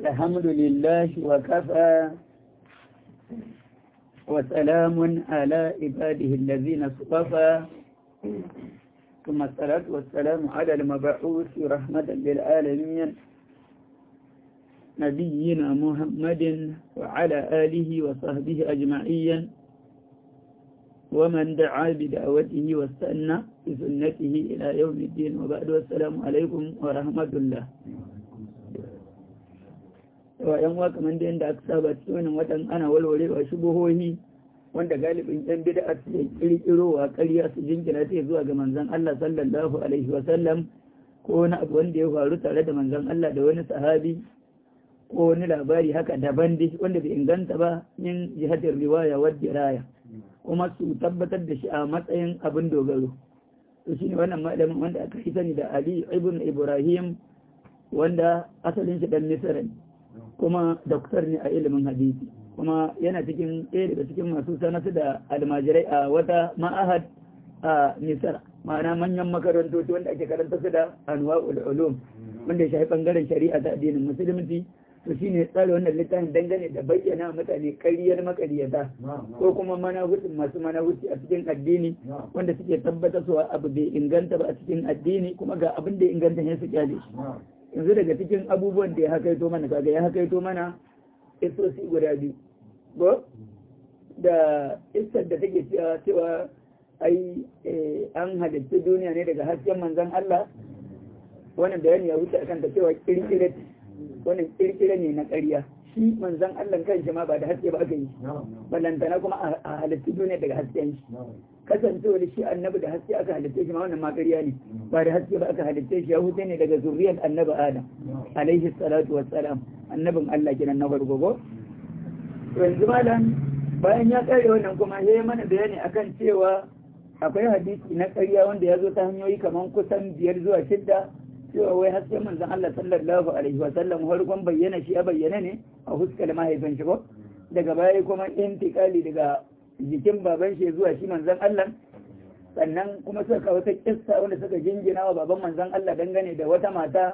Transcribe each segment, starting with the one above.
الحمد لله وكفى وسلام على عباده الذين اصطفى ثم الصلاة والسلام على المبعوث رحمة للعالمين نبينا محمد وعلى آله وصحبه أجمعين ومن دعا بدعوته واستنى بسنته إلى يوم الدين وبعد والسلام عليكم ورحمة الله wa ‘yan waka man da yadda aka saba cikin watan ana walwarewa shubuhohi wanda galibin ‘yan bida su kirkiro wa ƙarya su jinkira ta zuwa ga manzan Allah sallallahu alaihi wa sallam ko wani abu wanda ya faru tare da manzan Allah da wani sahabi ko wani labari haka daban dai wanda bai inganta ba min jihatar riwaya wa diraya kuma su tabbatar da shi a matsayin abin dogaro to shine wannan malamin wanda aka yi sani da Ali ibn Ibrahim wanda asalin shi dan Misra ne kuma doktor ne a ilimin hadisi kuma yana cikin ɗaya daga cikin masu sanatu da almajirai a wata ma'ahad a Misra ma'ana manyan makarantoci wanda ake karanta su da anwa'ul ulum wanda ya shafi bangaren shari'a ta addinin musulunci to shine tsara wannan littafin dangane da bayyana mutane ƙaryar makariyata ko kuma manahutin masu manahuti a cikin addini wanda suke tabbatar cewa abu bai inganta ba a cikin addini kuma ga abin da ya inganta ne su kyale shi yanzu daga cikin abubuwan da ya hakaito mana kaga ya hakaito mana isosi guda biyu ko da isar da take cewa ai an halitta duniya ne daga hasken manzon Allah wannan bayani ya wuce akan ta cewa kirkire wannan kirkire ne na ƙarya shi manzon Allah kanshi ma ba da haske ba aka yi balantana kuma a halitta duniya daga hasken shi kasancewar shi annabi da haske aka halitta shi ma wannan ma ƙarya ne ba da haske ba aka halitta shi ya huce ne daga zuriyar annabi adam alaihi salatu wassalam annabin Allah kenan na farko ko yanzu malam bayan ya kare wannan kuma ya mana bayani akan cewa akwai hadisi na ƙarya wanda ya zo ta hanyoyi kamar kusan biyar zuwa shidda cewa wai hasken manzon Allah sallallahu alaihi wa sallam farkon bayyana shi ya bayyana ne a huskar mahaifin shi ko daga baya kuma intikali daga jikin baban shi zuwa shi manzon Allah sannan kuma suka kawo ta kissa wanda suka jingina wa baban manzon Allah dangane da wata mata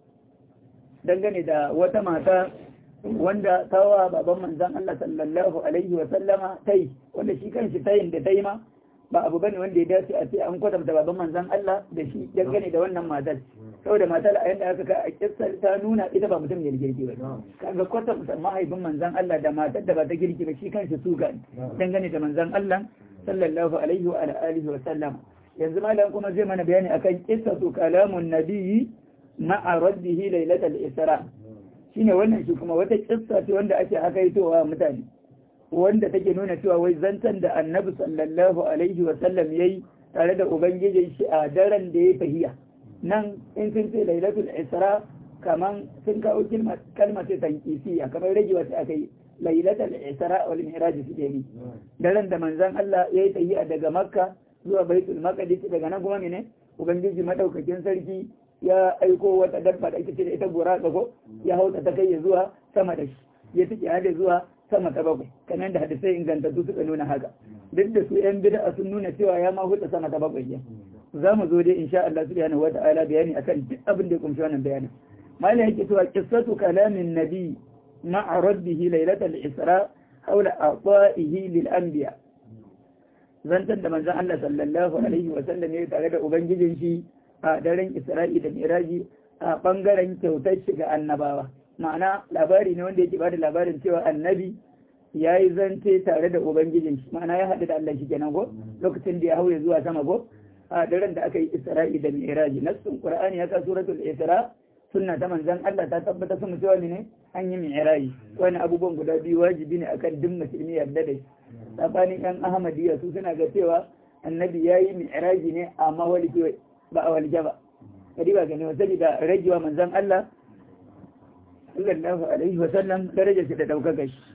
dangane da wata mata wanda tawa baban manzon Allah sallallahu alaihi wa sallama tai wanda shi kanshi tayin da tai ma ba abu bane wanda ya dace a ce an kwatanta baban manzon Allah da shi dangane da wannan matar saboda matar a yadda aka ka a kissar ta nuna ita ba mutum ne da girki ba kaga kwatanta mahaifin manzon Allah da matar da ba ta girki ba shi kanshi su ga dangane da manzon Allah sallallahu alaihi wa alihi wa sallam yanzu malam kuma zai mana bayani akan qissatu kalamun nabiyyi ma'a raddihi lailatul isra shine wannan shi kuma wata kissa ce wanda ake hakaitowa mutane wanda take nuna cewa wai zantan da annabi sallallahu alaihi wa sallam yayi tare da ubangijin shi a daren da ya fahiya nan in sun ce lailatul isra kaman sun kawo kalma ce tankisiya kamar rage wata aka yi lailatul isra wal mi'raj suke yi daren da manzon Allah yayi tahiya daga makka zuwa baitul maqdis daga nan kuma mene ubangiji madaukakin sarki ya aiko wata dabba da ake ce da ita gora ko ya hauta ta kai zuwa sama da shi ya tike hade zuwa sama ta bakwai kamar da hadisai ingantattu suka nuna haka duk da su yan bid'a sun nuna cewa ya ma huta sama ta bakwai ya za mu zo dai insha Allah subhanahu wa ta'ala bayani akan duk abin da ya kumshi wannan bayanin malai yake cewa qissatu kalamin nabi ma'a rabbihi lailatul isra hawla a'ta'ihi lil anbiya zantan da manzon Allah sallallahu alaihi wa sallam ya tare da ubangijin shi a daren Isra'i da Miraji a bangaren kyautar shi ga annabawa ma'ana labari ne wanda yake bada labarin cewa annabi ya yi zance tare da ubangijin shi ma'ana ya haɗu da Allah shi kenan ko lokacin da ya hauye zuwa sama ko a daren da aka yi isra'i da mi'raji nassun qur'ani ya ka suratul isra sunna ta manzon Allah ta tabbata sun cewa ne an yi mi'raji wani abubuwan guda biyu wajibi ne akan duk musulmi yarda da shi tsakanin yan ahmadiyya su suna ga cewa annabi ya yi mi'raji ne amma walike ba a walike ba kadi ba gani wa sabida ragewa manzon Allah sallallahu alaihi wa sallam darajar shi da daukaka shi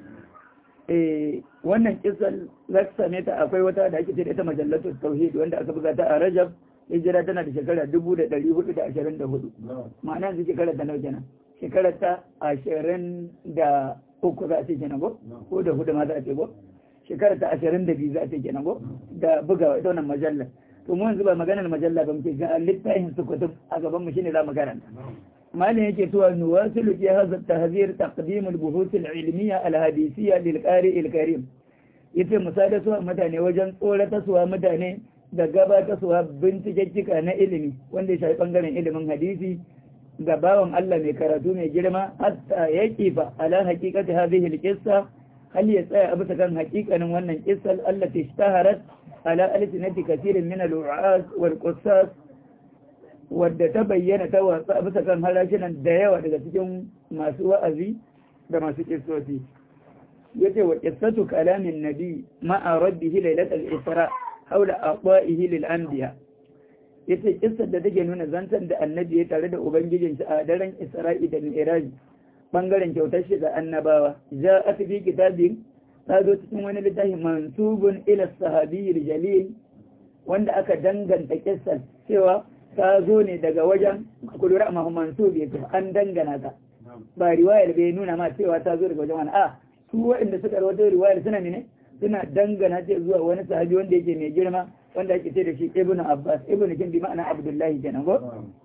eh wannan kisan zaksa ne ta akwai wata da ake ce da ita majallatu tauhid wanda aka buga ta a Rajab hijira tana da shekara 1424 ma'ana yanzu shekara ta nawa kenan shekara ta 23 za a ce kenan ko ko da hudu ma za a ce ko shekara ta 22 za a ce kenan ko da buga ita wannan majalla to mu yanzu ba maganar majalla ba muke ga littafin su kutub a gaban mu shine za mu karanta malin yake cewa nuwasilu fi hadha tahzir taqdim al-buhuth al-ilmiyya al-hadisiyya lil qari al-karim yace musada su mutane wajen tsorata su mutane da gabata su bincikekkika na ilimi wanda ya shafi bangaren ilimin hadisi ga bawan Allah mai karatu mai girma hatta ya kifa ala haqiqati hadhihi al-qissa hal ya tsaya a bisa kan haƙiƙanin wannan qissal allati ishtaharat ala alsinati kathirin min al-wa'az wal qussas wadda ta bayyana ta watsa a bisa kan harashinan da yawa daga cikin masu wa'azi da masu kissosi yace wa qissatu kalamin nabi ma'a rabbihi lailatul isra haula aqwa'ihi lil anbiya yace kissar da take nuna zantan da annabi ya tare da ubangijin shi a daren isra'i da mi'raj bangaren kyautar shi ga annabawa ja'at fi kitabin ta zo cikin wani littafi mansubun ila sahabiyyil jalil wanda aka danganta kissar cewa ta zo ne daga wajen kudura amma mansub yake an dangana ta ba riwayar bai nuna ma cewa ta zo daga wajen wani a su waɗanda suka rawaito riwayar suna ne suna dangana ce zuwa wani sahabi wanda yake mai girma wanda ake ce da shi ibnu abbas ibnu kin bi ma'ana abdullahi kenan go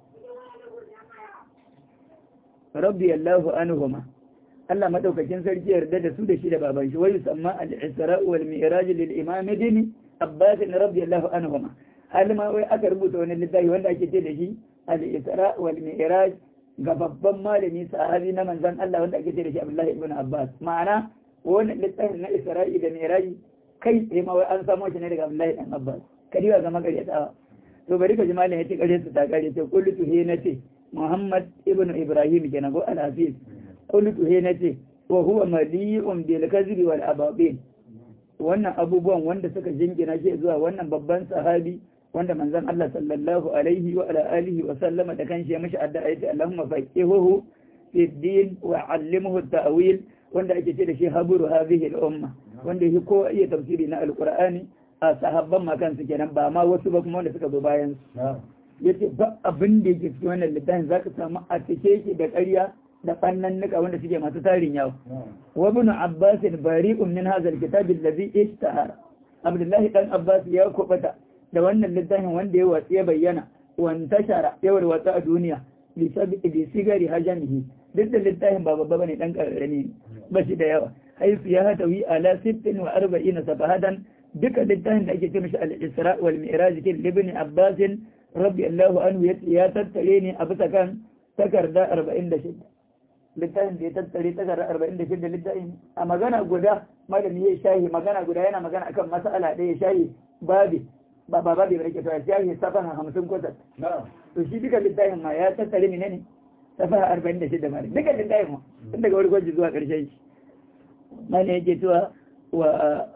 rabbi allahu anhuma Allah madaukakin sarki yarda da su da shi da baban shi wayu samma al-isra wal mi'raj lil imam dini abbas rabbi allahu anhuma hal ma wai aka rubuta wani littafi wanda ake ce da shi al-isra wal mi'raj ga babban malami sahabi na manzon Allah wanda ake ce da shi abdullahi ibn abbas ma'ana wannan littafin na isra'i da mi'raj kai tsaye ma wai an samo shi ne daga abdullahi dan abbas kadiwa ga magariyatawa to bari ka ji malam ya ce kare su ta kare ce qultu he nace muhammad ibn ibrahim kenan go al-hafiz qultu he nace wa huwa mali'un bil kadhibi wal ababil wannan abubuwan wanda suka jingina shi zuwa wannan babban sahabi wanda manzon Allah sallallahu alaihi wa ala alihi wa sallama da kanshi ya mishi addu'a yace Allahumma faqihuhu fi din wa 'allimhu at-ta'wil wanda ake ce da shi haburu hadhihi al-umma wanda yake ko iya tafsiri na alqur'ani a sahabban ma kansu kenan ba ma wasu ba kuma wanda suka zo bayan su yace ba abin da yake cikin wannan littafin zaka samu a cike yake da ƙarya da fannan nika wanda suke masu tarin yawa wa ibn abbas bari'un min hadha al-kitab alladhi ishtahara abdullahi dan abbas ya kubata da wannan littafin wanda ya watsi ya bayyana wantashara ya warwatsa a duniya bi sigari hajamihi duk da littafin ba babba bane dan kararrami ba shi da yawa haifu ya hatawi ala sittin wa arba'ina safahatan duka littafin da ake ce mishi al-isra wal mi'raj kin ibn abbas rabbi allahu anhu ya tattare ne a bisa kan takarda 46 littafin da ya tattare takarda 46 littafin a magana guda malami ya shahi magana guda yana magana akan mas'ala ɗaya shahi babi ba ba babi ba ke to shahi safaha 50 ko to shi duka littafin ma ya tattare ne ne safaha 46 ma duka littafin ma tun daga wani gwaji zuwa ƙarshen shi mana yake cewa wa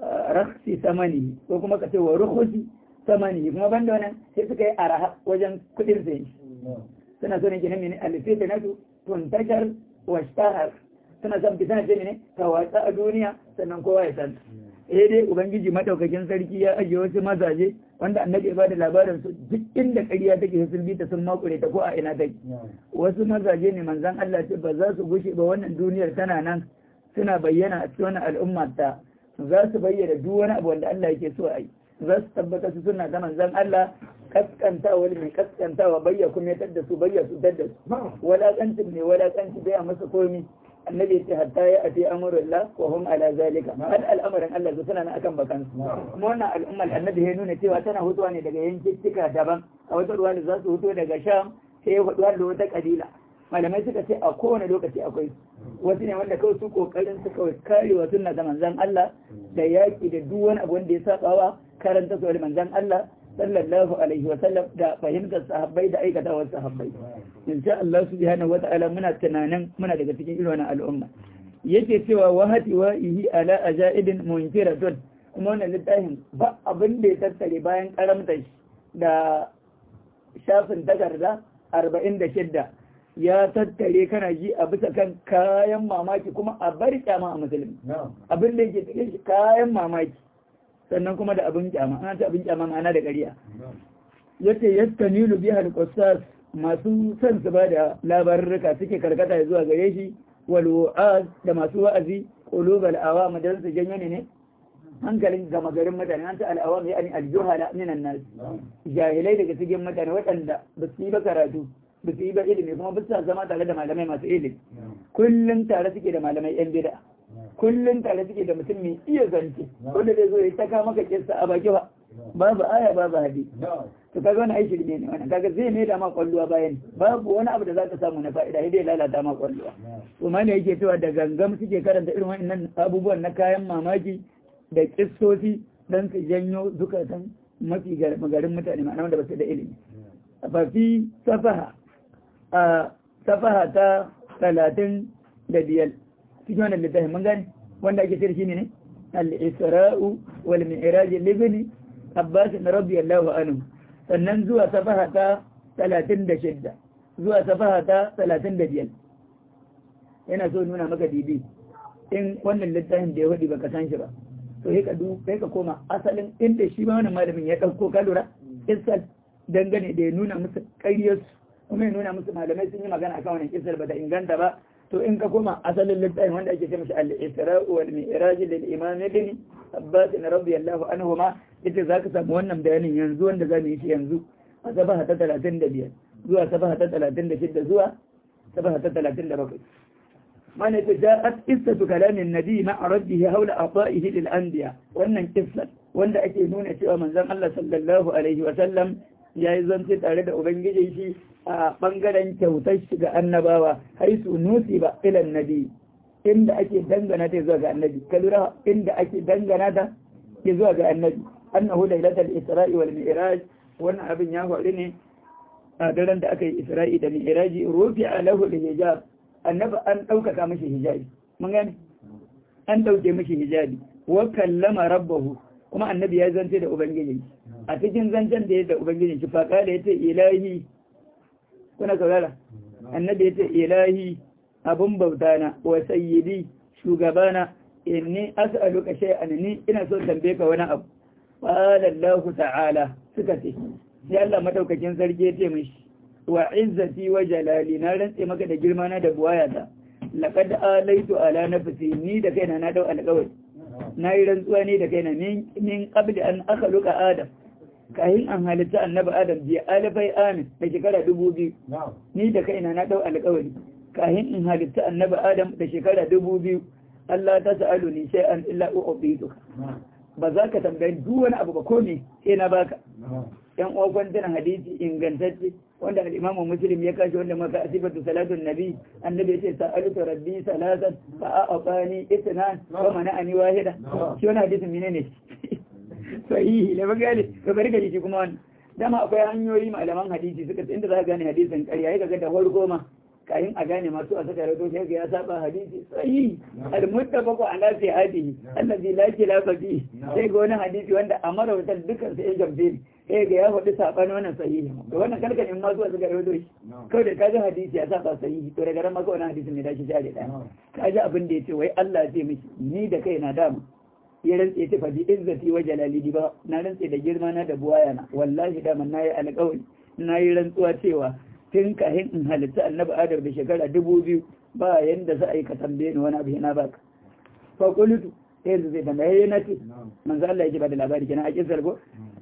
raksi samani ko kuma ka ce wa rukusi samani kuma banda wannan sai suka yi araha wajen kudin sayi suna so ne ke nan mene alifita na su tuntashar wa shtahar suna son fita ce ne ta watsa a duniya sannan kowa ya san eh dai ubangiji madaukakin sarki ya ajiye wasu mazaje wanda annabi ya bada labarin su duk inda ƙarya take sun bi ta sun makure ta ko a ina take wasu mazaje ne manzon Allah ce ba za su gushe ba wannan duniyar tana nan suna bayyana a cikin wannan al'umma ta za su bayyana duk wani abu wanda Allah yake so a yi za su tabbata su suna ta manzon Allah kaskantawa wani mai kaskantawa bayya kuma ya da su bayya su da su walaƙancin ne walaƙanci bai a masa komi annabi ya ce hatta ya ati amrullah wa hum ala zalika har al'amarin Allah su suna akan bakan su kuma wannan al'ummar annabi ya nuna cewa tana hutuwa ne daga yankin daban a wata ruwa da za su huto daga sham sai ya hutuwa da wata kabila malamai suka ce a kowane lokaci akwai wasu ne wanda kawai su kokarin su kawai karewa sunna da manzon Allah da yaki da duk wani abu wanda ya sabawa karanta su da manzon Allah sallallahu alaihi wa sallam da fahimtar sahabbai da aikatawar sahabbai insha Allah subhanahu wata'ala muna tunanin muna daga cikin irin wannan al'umma yake cewa wahati wa ihi ala ajaibin munkiratun kuma wannan littafin ba abin da ya tattare bayan karamta da shafin takarda arba'in da shidda ya tattare kana ji a bisa kan kayan mamaki kuma a bar kyama a musulmi abin da yake cikin shi kayan mamaki sannan kuma da abin kyama ana ta abin kyama ma'ana da ƙarya yace yastanilu biha al-qassas masu son su ba da labarurruka suke karkata zuwa gare shi wal wa'az da masu wa'azi qulubal awam dan su janyo ne hankalin gama garin mutane an ta al'awam ya ani al-juhala minan nas jahilai daga cikin mutane waɗanda ba su yi ba karatu ba su yi ba ilimi kuma ba su zama tare da malamai masu ilimi kullum tare suke da malamai yan bida kullum tare suke da mutum mai iya zance wanda zai zo ya taka maka kissa a baki ba babu aya babu hadisi to kaga wani aiki ne ne wannan kaga zai mai da ma kwalluwa bayan babu wani abu da zaka samu na fa'ida sai dai lalata ma kwalluwa to ma ne yake cewa da gangam suke karanta irin wannan abubuwan na kayan mamaki da kissosi dan su janyo zukatan mafi magarin mutane ma'ana wanda ba su da ilimi fa fi safaha a safaha ta talatin da biyar cikin wannan littafin mun gane wanda ake shirki ne ne al-isra'u wal mi'raj libni abbas radiyallahu anhu sannan zuwa safaha ta talatin da shidda zuwa safaha ta talatin da biyar yana so nuna maka dibi in wannan littafin da ya wadi baka san shi ba to sai ka du sai ka koma asalin inda shi ma wannan malamin ya dauko ka lura isal dangane da ya nuna musu ƙaryarsu kuma ya nuna musu malamai sun yi magana akan wannan kisar ba ta inganta ba to in ka koma asalin littafin wanda ake ce mashi al-isra'u wal mi'raj lil imam ibn abbas radiyallahu anhu ma ita zaka samu wannan bayanin yanzu wanda zamu yi shi yanzu a sabaha ta 35 zuwa sabaha ta 36 zuwa sabaha ta 37 mana ta ja'at qissatu kalamin nabi ma'a rabbihi hawla ata'ihi lil anbiya wannan kissa wanda ake nuna cewa manzon Allah sallallahu alaihi wa sallam yayi zance tare da ubangijin shi a ɓangaren kyautar shi ga annabawa haisu nusi ba ilan nabi inda ake dangana ta zuwa ga annabi ka lura inda ake dangana ta ke zuwa ga annabi annahu lailatul isra'i wal mi'raj wannan abin ya faru ne a daren da aka yi isra'i da mi'raji rufi'a lahu hijab annabi an ɗaukaka mishi hijabi mun gane an ɗauke mishi hijabi wa kallama rabbahu kuma annabi ya zance da ubangiji a cikin zancen da ya da ubangiji shi fa kala yace ilahi kuna saurara annabi ya ce ilahi abun bauta na wa sayyidi shugabana inni as'aluka shay'an ni ina so tambaye ka wani abu qala Allah ta'ala suka ce sai Allah madaukakin sarki ya ce mishi wa izzati wa jalali na rantse maka da girma na da buwayata laqad alaitu ala nafsi ni da kaina na dau alƙawari na yi rantsuwa ne da kaina min qabli an akhluqa adam kayan an halitta annabi adam biya alifai amin da shekara dubu biyu ni da kaina na dau alƙawari kayan in halitta annabi adam da shekara dubu biyu Allah ta sa'alu ni sai an illa u'titu ba za ka tambayi duk wani abu ba ko me sai na baka yan uwa kwantunan hadisi ingantacce wanda al-imamu muslim ya kashi wanda maka asifatu salatun nabi annabi ya ce sa'altu rabbi salatan fa a'tani itnan wa mana'ani wahida shi wannan hadisin menene sahihi da bagale ka bari ka shi kuma wannan dama akwai hanyoyi malaman hadisi suka inda za ka gane hadisin ƙarya ya ga da farko ma kayan a gane masu a saka rato sai ya saba hadisi sahihi al-muttafaqu ala sihhatihi allazi la khilafa fihi sai ga wani hadisi wanda amara wata dukkan sai ya gambe sai ga ya faɗi saɓani wannan sahihi to wannan kalkanin ma zuwa suka rawaito shi kawai da kaji hadisi ya saba sahihi to daga ran maka wannan hadisin ne dashi share ɗaya kaji abin da ya ce wai Allah ya ce miki ni da kai na dama ya rantse ta faɗi izzati wa jalali ba na rantse da girma na da buwaya na wallahi dama na yi alƙawari na yi rantsuwa cewa tun kahin in halitta annabi adam da shekara dubu biyu ba yanda za a yi ka tambaye ni wani abu yana baka fa qultu sai yanzu zai tambaye na ce manzo Allah ya ce ba da labari kenan a kisar ko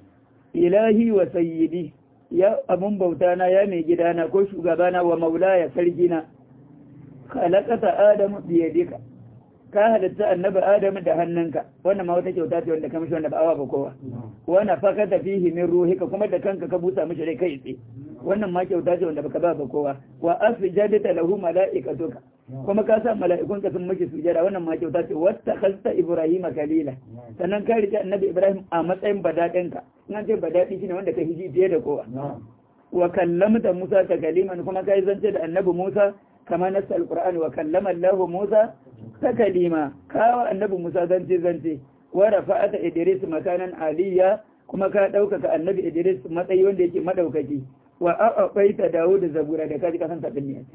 ilahi wa sayyidi ya abun bauta na ya mai gidana ko shugabana wa maulaya sarkina khalaqata adamu bi yadika ka halitta annabi adamu da hannunka wannan ma wata kyauta ce wanda ka mishi wanda ba awa ba kowa wa nafakata fihi min ruhika kuma da kanka ka busa mishi rai kai tsaye wannan ma kyauta ce wanda baka ba ba kowa wa asjadta lahu malaikatuka kuma ka sa mala'ikun ka sun miki sujada wannan ma kyauta ce wata khasta ibrahim kalila sannan ka rike annabi ibrahim a matsayin badadin ka in ce badadi shine wanda ka hiji fiye da kowa wa kallamta musa ta kaliman kuma kai zance da annabi musa kama nasa alqur'ani wa kallama allah musa ta kalima kawa annabi musa zance zance wa rafa'ata idris makanan aliyya kuma ka ɗaukaka annabi idris matsayi wanda yake madaukaki wa a'abaita dawud zabura da kaji kasan tabin ne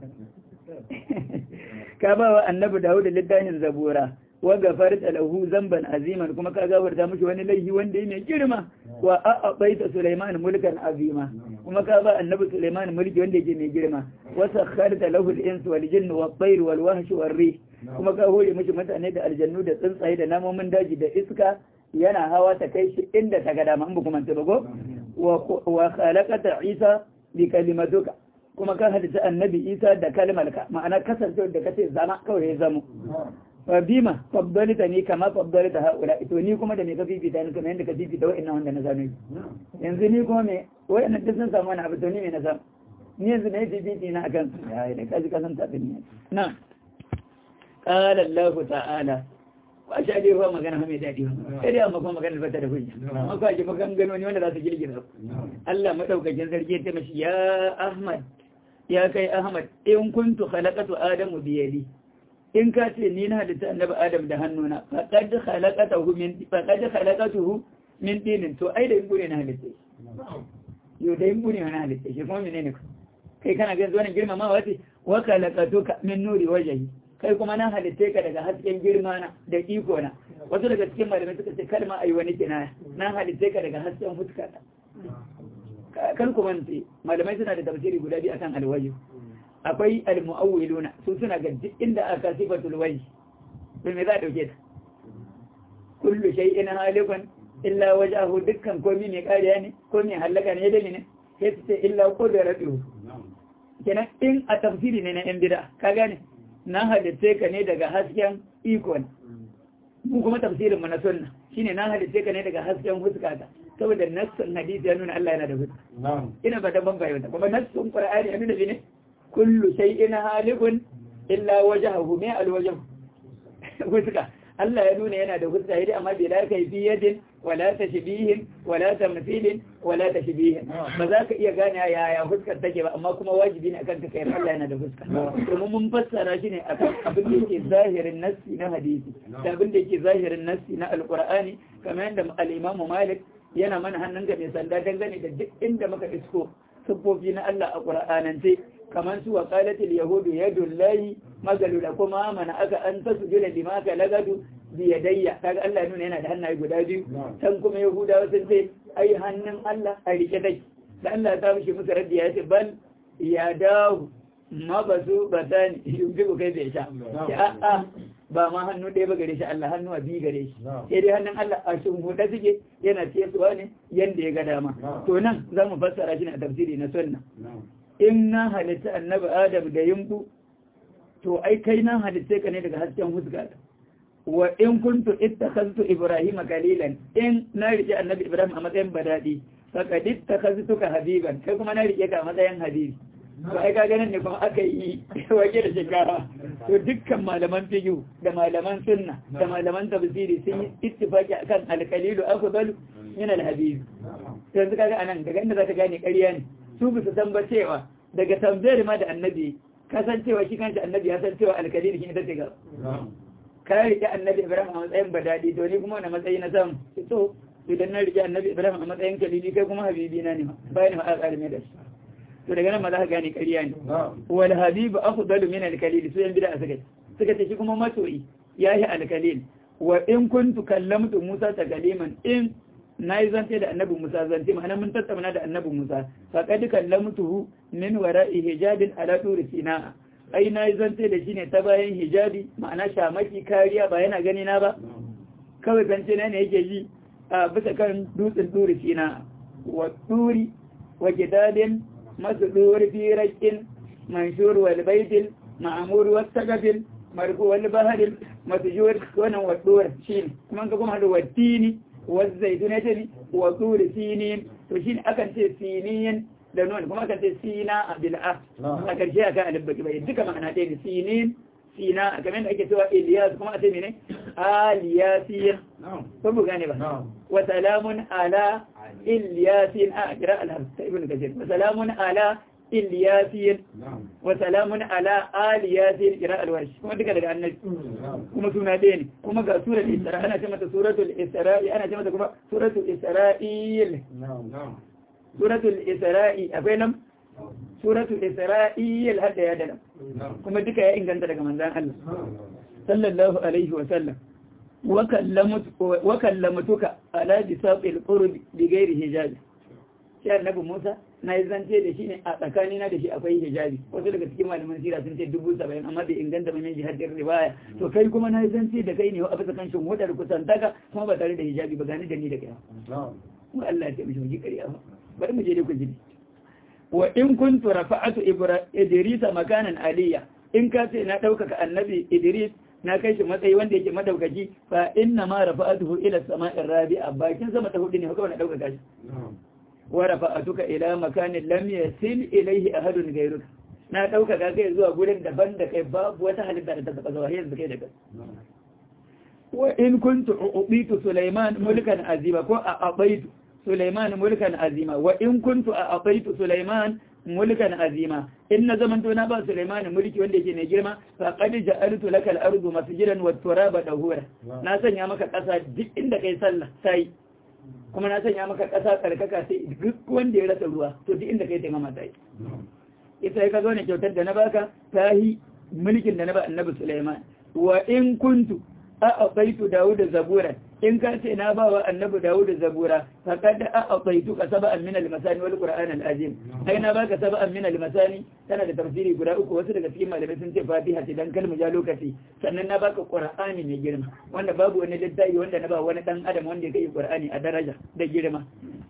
ka ba wa annabi dawud littafin zabura wa gafarta lahu zamban aziman kuma ka gafarta mishi wani laifi wanda yake girma wa a'abaita sulaiman mulkan azima kuma ka ba annabi sulaiman mulki wanda yake mai girma wa sakharta lahu al-ins wal jinn wat tayr wal wahsh wal rih kuma ka hore mishi mutane da aljannu da tsuntsaye da namomin daji da iska yana hawa ta kai shi inda ta ga dama in ba kuma ta bago wa khalaqata isa bi kalimatuka kuma ka halitta annabi isa da kalmar ka ma'ana kasancewa da kace zama kawai ya zamo fa bima faddalta ni kama faddalta haula to ni kuma da me ka fifita ni kuma yanda ka fifita wa'annan wanda na zano yanzu ni kuma me wa'annan duk sun samu wani abu to ni me na samu ni yanzu ne fifiti na akan ya da kaji kasan ta ne na qala Allah ta'ala ba sha dai ba magana mai daɗi ba sai dai amma kuma magana ba ta da hujja amma ko ake magan gano ne wanda za su girgiza Allah madaukakin sarki ya mashi ya Ahmad ya kai Ahmad in kuntu khalaqatu adamu bi yadi in ka ce ni na halitta annabi Adam da hannuna faqad khalaqatahu min faqad khalaqatuhu min dinin to ai da yin gure na halitta yo da yin gure na halitta shi kuma menene kai kana ga zuwa girmamawa ce wa khalaqatuka min nuri wajhi kai kuma na halitta ka daga hasken girma na da iko na wasu daga cikin malamai suka ce kalma ayi wani kinaya na halitta ka daga hasken fuska ta kan kuma ce malamai suna da tafsiri guda biyu akan alwaji akwai almu'awwiluna su suna ga duk inda aka sifatul wajhi to me za a dauke ta kullu shay'in halikun illa wajhahu dukkan komai mai kariya ne ko mai halaka ne da ne sai su ce illa qudratuhu kenan in a tafsiri ne na yan bid'a ka gane na halitta ka ne daga hasken ikon mu kuma tafsirin mu na sunna shine na halitta ka ne daga hasken huskata saboda nassun hadisi ya nuna Allah yana da huska ina ba da ban bayyana kuma nassun qur'ani ya nuna ne kullu shay'in halikun illa wajhahu ma alwajh huska Allah ya nuna yana da huska yadda amma bila kayfiyatin wala tashbihin wala tamthilin wala tashbihin ba za ka iya gane yaya huskar take ba amma kuma wajibi ne akan ka kai Allah yana da fuska domin mun fassara shi ne akan abin da yake zahirin nassi na hadisi da abin da yake zahirin nassi na alqur'ani kamar yadda al-Imam Malik yana mana hannunka mai sanda dangane da duk inda muka isko siffofi na Allah a qur'anance kamar su wa qalatil yahudu yadullahi magalula kuma mana aka an tasjuda lima ka lagadu biyadayya kaga Allah nuna yana da hannaye guda biyu can kuma yahudawa sun ce ai hannun Allah a rike dai da Allah ta mishi musu raddi ya ce bal ya dawo ma ba su ba ta ni yunfi ku kai bai sha ya a'a ba ma hannu ɗaya ba gare shi Allah hannu a biyu gare shi sai dai hannun Allah a shimfiɗa suke yana cewa ne yanda ya ga dama to nan za mu fassara shi ne a tafsiri na sunna in na halitta annabi adam da yimbu to ai kai na halitta ka ne daga hasken huskata wa in kuntu ittakhaztu ibrahima kalilan in na rike annabi ibrahim a matsayin badadi faqad ittakhaztuka habiban kai kuma na rike ka a matsayin habibi to ai ka ganin ne kuma aka yi wake da shekara to dukkan malaman fiqh da malaman sunna da malaman tafsiri sun yi ittifaki akan alqalilu afdalu min alhabib yanzu kaga anan daga inda zaka gane ƙarya ne su bisa san ba cewa daga tambayar ma da annabi kasancewa shi kanshi annabi ya san cewa alkalili shi ita ce ga ka rike annabi ibrahim a matsayin badadi to ni kuma wani matsayi na samu to idan na rike annabi ibrahim a matsayin kalili kai kuma habibi na ne bayan ma aka da shi to daga nan ma za ka gane ƙarya ne wal habibu afdalu min al kalili su yan bid'a suka suka ce shi kuma masoyi yahi al kalil wa in kuntu kallamtu musa ta kaliman in na yi zance da annabi Musa zance ma'ana mun tattauna da annabi Musa faqad kallamtuhu min wara'i hijabin ala turi sina ai na yi zance da shi ne ta bayan hijabi ma'ana shamaki kariya ba yana gani na ba kawai zance na ne yake yi a bisa kan dutsen turi sina wa turi wa gidadin masu turi fi raƙin manshur wal baitil ma'amur wa sagafin marfu wal baharil masjur wannan wa dur shi kuma ka kuma da wattini والزيتونة وطول سينين وشين أكن تي سينين لنون كما أكن تي سينا بالأ أكن شيء أكن ألبك بي دك معنى تين سينين سينا كمان أكن سوى إلياس كما أتي مني آل ياسين فبو غاني بها وسلام على إلياسين أقرأ الهرس ابن كثير وسلام على إلياسين وسلام على آل ياسين قراءة الورش كما ذكر لك النبي كما سنة دين كما قال سورة الإسراء أنا كما سورة الإسراء أنا كما كما سورة الإسرائيل سورة الإسراء أفلم سورة الإسرائيل هذا يا دلم كما ذكر يا إنجان تلك من ذا الله صلى الله عليه وسلم وكلمت وكلمتك على بساط القرب بغير حجاب sai annabi Musa na yi zance da shi ne a tsakanina da shi akwai hijabi wasu daga cikin malaman sira sun ce dubu saba'in amma bai inganta mai min jihadin riwaya to kai kuma na yi zance da kai ne a bisa kan shin hudar kusantaka kuma ba tare da hijabi ba gani da ni da kai kuma Allah ya ce mishi mu ji ƙarya ba bari mu je dai ku ji wa in kuntu rafa'atu idrisa makanan aliyya in ka ce na ɗaukaka annabi idris na kai shi matsayi wanda yake madaukaki fa inna ma rafa'atuhu ila sama'ir rabi'a bakin sama ta hudu ne kawai na ɗaukaka shi wa rafa'atuka ila makanin lam yasil ilayhi ahadun ghayruka na ɗaukaka kai zuwa gurin daban da kai babu wata halitta da ta taɓa zuwa yanzu kai da kai wa in kuntu ubitu sulaiman mulkan azima ko a abaitu sulaiman mulkan azima wa in kuntu a abaitu sulaiman mulkan azima in na zaman na ba sulaiman mulki wanda yake mai girma fa qad ja'altu laka al-ardu masjidan wa turaba dahura na sanya maka ƙasa duk inda kai sallah sai kuma na sanya maka ƙasa tsarkaka sai duk wanda ya rasa ruwa to duk inda kai taimama sai ita ka zo ne kyautar da na baka ta yi mulkin da na ba annabi Sulaiman wa in kuntu a aqaitu Dawud zabura in ka ce na ba wa annabi Dawud zabura faqad a aqaitu ka sab'an min al-masani wal qur'an al-azim ai na baka sab'an min al-masani tana da tafsiri guda uku wasu daga cikin malamai sun ce Fatiha ce dan kalmu ja lokaci sannan na baka qur'ani mai girma wanda babu wani littafi wanda na ba wani dan adam wanda ya kai qur'ani a daraja da girma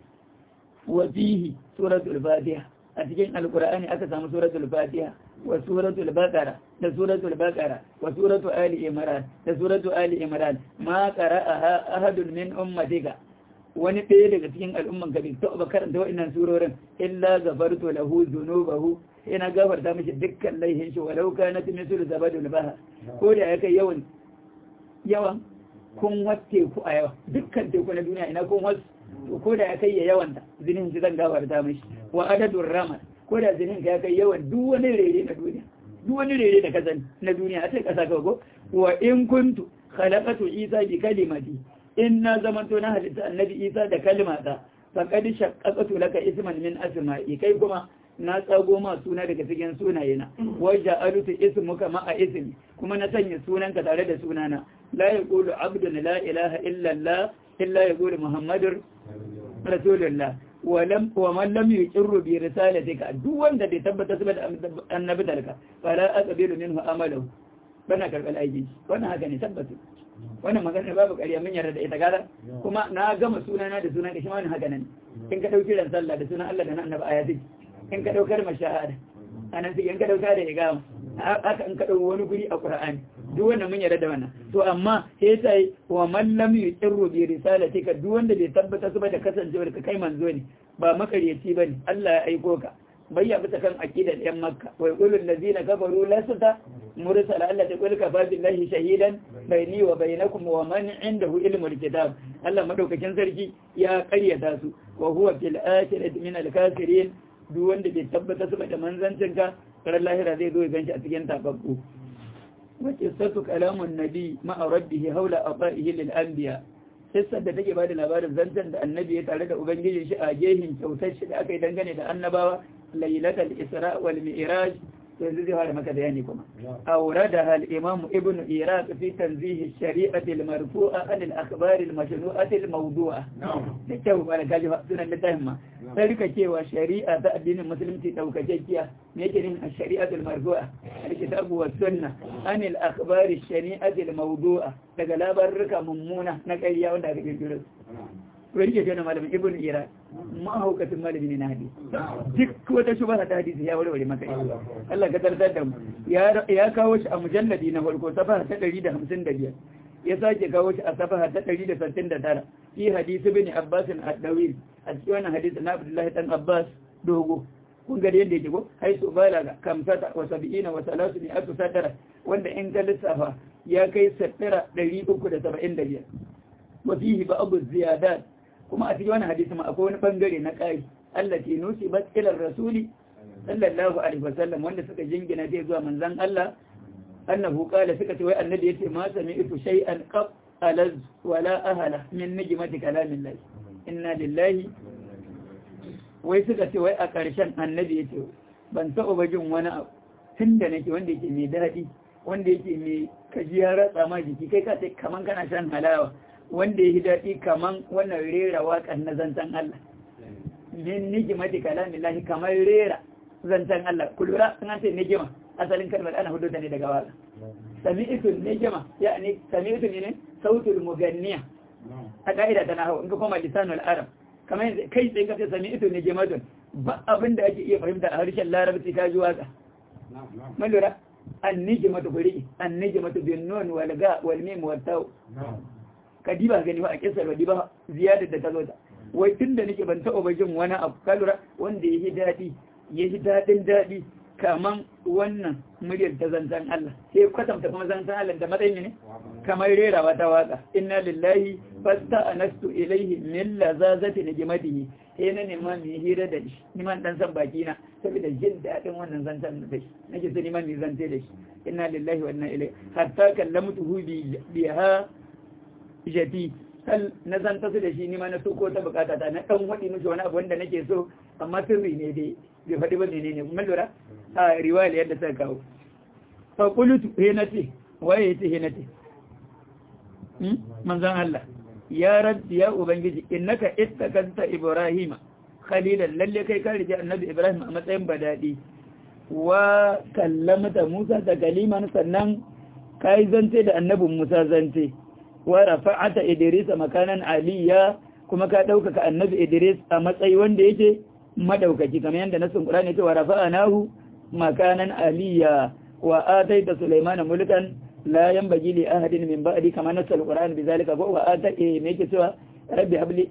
wa fihi suratul fatiha a cikin alkur'ani aka samu suratul fatiha wa suratul baqara da suratul baqara wa suratul ali imran da suratul ali imran ma qara'aha ahadun min ummatika wani ɗaya daga cikin al'umman ka bai taɓa karanta wa'annan surorin illa gafartu lahu dhunubahu ina gafarta mishi dukkan laihin shi walau kanat mislu zabadul bahr ko da ya kai yawan yawan kun watte ku a yawa dukkan teku na duniya ina kun wasu to ko da ya kai ya yawan da zinin shi zan gafarta mishi wa adadun rama ko da zinin ka ya kai yawan duk wani rere na duniya duk wani rere da kazan na duniya a sai kasa kago wa in kuntu khalaqatu isa bi kalimati in na zamanto na halitta annabi isa da kalimata faqad shaqqaqtu laka isman min asma'i kai kuma na tsago ma suna daga cikin sunayena wajja alutu ismuka ma a ismi kuma na sanya sunanka tare da sunana la yaqulu abdun la ilaha illa allah illa yaqulu muhammadur rasulullah walam wa man lam yuqirru bi risalatika duk wanda bai tabbata su da annabi dalka fala aqbilu minhu amalahu bana karbal aiki wannan haka ne tabbata wannan magana babu ƙarya mun yarda da ita gara kuma na gama sunana da sunan kashi wannan haka nan in ka dauki ran sallah da sunan Allah da na annabi ayati in ka daukar mashahada anan sai in ka dauka da igama haka in ka dauki wani guri a Qur'ani duk wannan mun yarda da wannan to amma sai sai wa man lam yuqirru bi risalatika duk wanda bai tabbata su ba da kasancewar ka kai manzo ne ba makaryaci bane Allah ya aiko ka bayya bisa kan aqidar yan makka wa yaqulu allazina kafaru lasta mursala Allah ta kulka fa billahi shahidan baini wa bainakum wa man indahu ilmul kitab Allah madaukakin sarki ya karyata su wa huwa fil akhirati min al kafirin duk wanda bai tabbata su ba da manzancin ka ran lahira zai zo ya ganshi a cikin tababbu wa qissatu kalamun nabi ma'a rabbihi hawla ata'ihi lil anbiya kissar da take bada labarin zancen da annabi ya tare da ubangijin shi a gehin kyautar shi da aka yi dangane da annabawa lailatul isra wal mi'raj to yanzu zai fara maka bayani kuma awradaha al-imam ibn iraq fi tanzih ash-shari'ah al-marfu'a an al-akhbar al-mashnu'ah al-mawdu'a da kyau ba da kaji sunan littafin ma sai rika cewa shari'a ta addinin musulunci daukakekkiya me yake nin ash-shari'ah al-marfu'a al-kitabu was sunnah an al-akhbar ash-shari'ah al-mawdu'a daga labarruka mummuna na ƙarya wanda aka kirkiro wani ke tana malamin ibn iraq mahaukatin malami ne na hadisi duk wata shubha ta hadisi ya warware maka ita Allah ka tartar da mu ya kawo shi a mujalladi na farko safaha ta 155 ya sake kawo shi a safaha ta 169 fi hadisi bin abbas ad-dawil a cikin wannan hadisi na abdullahi dan abbas dogo kun ga yadda yake ko haisu balaga kamsata wa sab'ina wa salasu ni atu sadara wanda in ka lissafa ya kai sattara 375 wa fihi ba'd ziyadat kuma a cikin wani hadisi ma akwai wani bangare na ƙari Allah ke nusi ba tsilar rasuli sallallahu alaihi wasallam wanda suka jingina zai zuwa manzan Allah annahu qala suka ce wai annabi yace ma sami'tu shay'an qab alaz wala ahala min nijmati kalamillah inna lillahi wai suka ce wai a ƙarshen annabi yace ban taɓa ba jin wani abu tunda nake wanda yake mai daɗi wanda yake mai kajiya ratsa ma jiki kai ka ce kaman kana shan halawa wanda ya yi daɗi kaman wannan rera waƙar na zancen Allah. Min nigima da kalamin lahi kamar rera zancen Allah. Ku lura sun ce nigima asalin kalmar ana hudu da ne daga waƙa. Sami isun nigima ya ne sami isun ne sautul muganniya. A ƙa'ida ta nahawu in ka koma lisanul arab kamar yanzu kai tsaye ka ce sami ito ne jimatun ba abin da ake iya fahimta a harshen larabci ka ji waka mun lura an nije mata guri an nije mata bin nun wal ga wal mim wal taw ka diba gani ba a kisar ba diba ziyadar da ta zo ta wai tun da nake ban taɓa ba jin wani abu ka lura wanda ya yi daɗi ya yi daɗin daɗi kaman wannan muryar ta zanzan Allah sai kwatanta kuma zanzan Allah da matsayin ne kamar rerawa ta waka inna lillahi fasta anastu ilaihi min lazazati najmatihi sai na nema mai hira da shi niman dan san baki na saboda jin daɗin wannan zanzan da shi nake so niman mai zance da shi inna lillahi wa inna ilaihi hatta kallamtuhu bi biha jati hal na zanta su da shi nima na so ko ta bukata ta na dan wadi mishi wani abu wanda nake so amma sirri ne dai bai faɗi ba menene mun lura a riwaya yadda suka kawo fa qultu he nace waye yace he nace hmm manzon Allah ya rabbi ya ubangiji innaka ittakanta ibrahima khalilan lalle kai ka rije annabi ibrahim a matsayin badadi wa kallamta musa da kaliman sannan kai zance da annabin musa zance wa rafa'ata idris makanan aliyya kuma ka ɗaukaka annabi idris a matsayi wanda yake madaukaki kamar yadda nasin qur'ani yake wa rafa'anahu makanan aliyya wa ataita sulaymana mulkan la yanbaghi li ahadin min ba'di kama nasal qur'an bizalika wa ata me yake cewa rabbi habli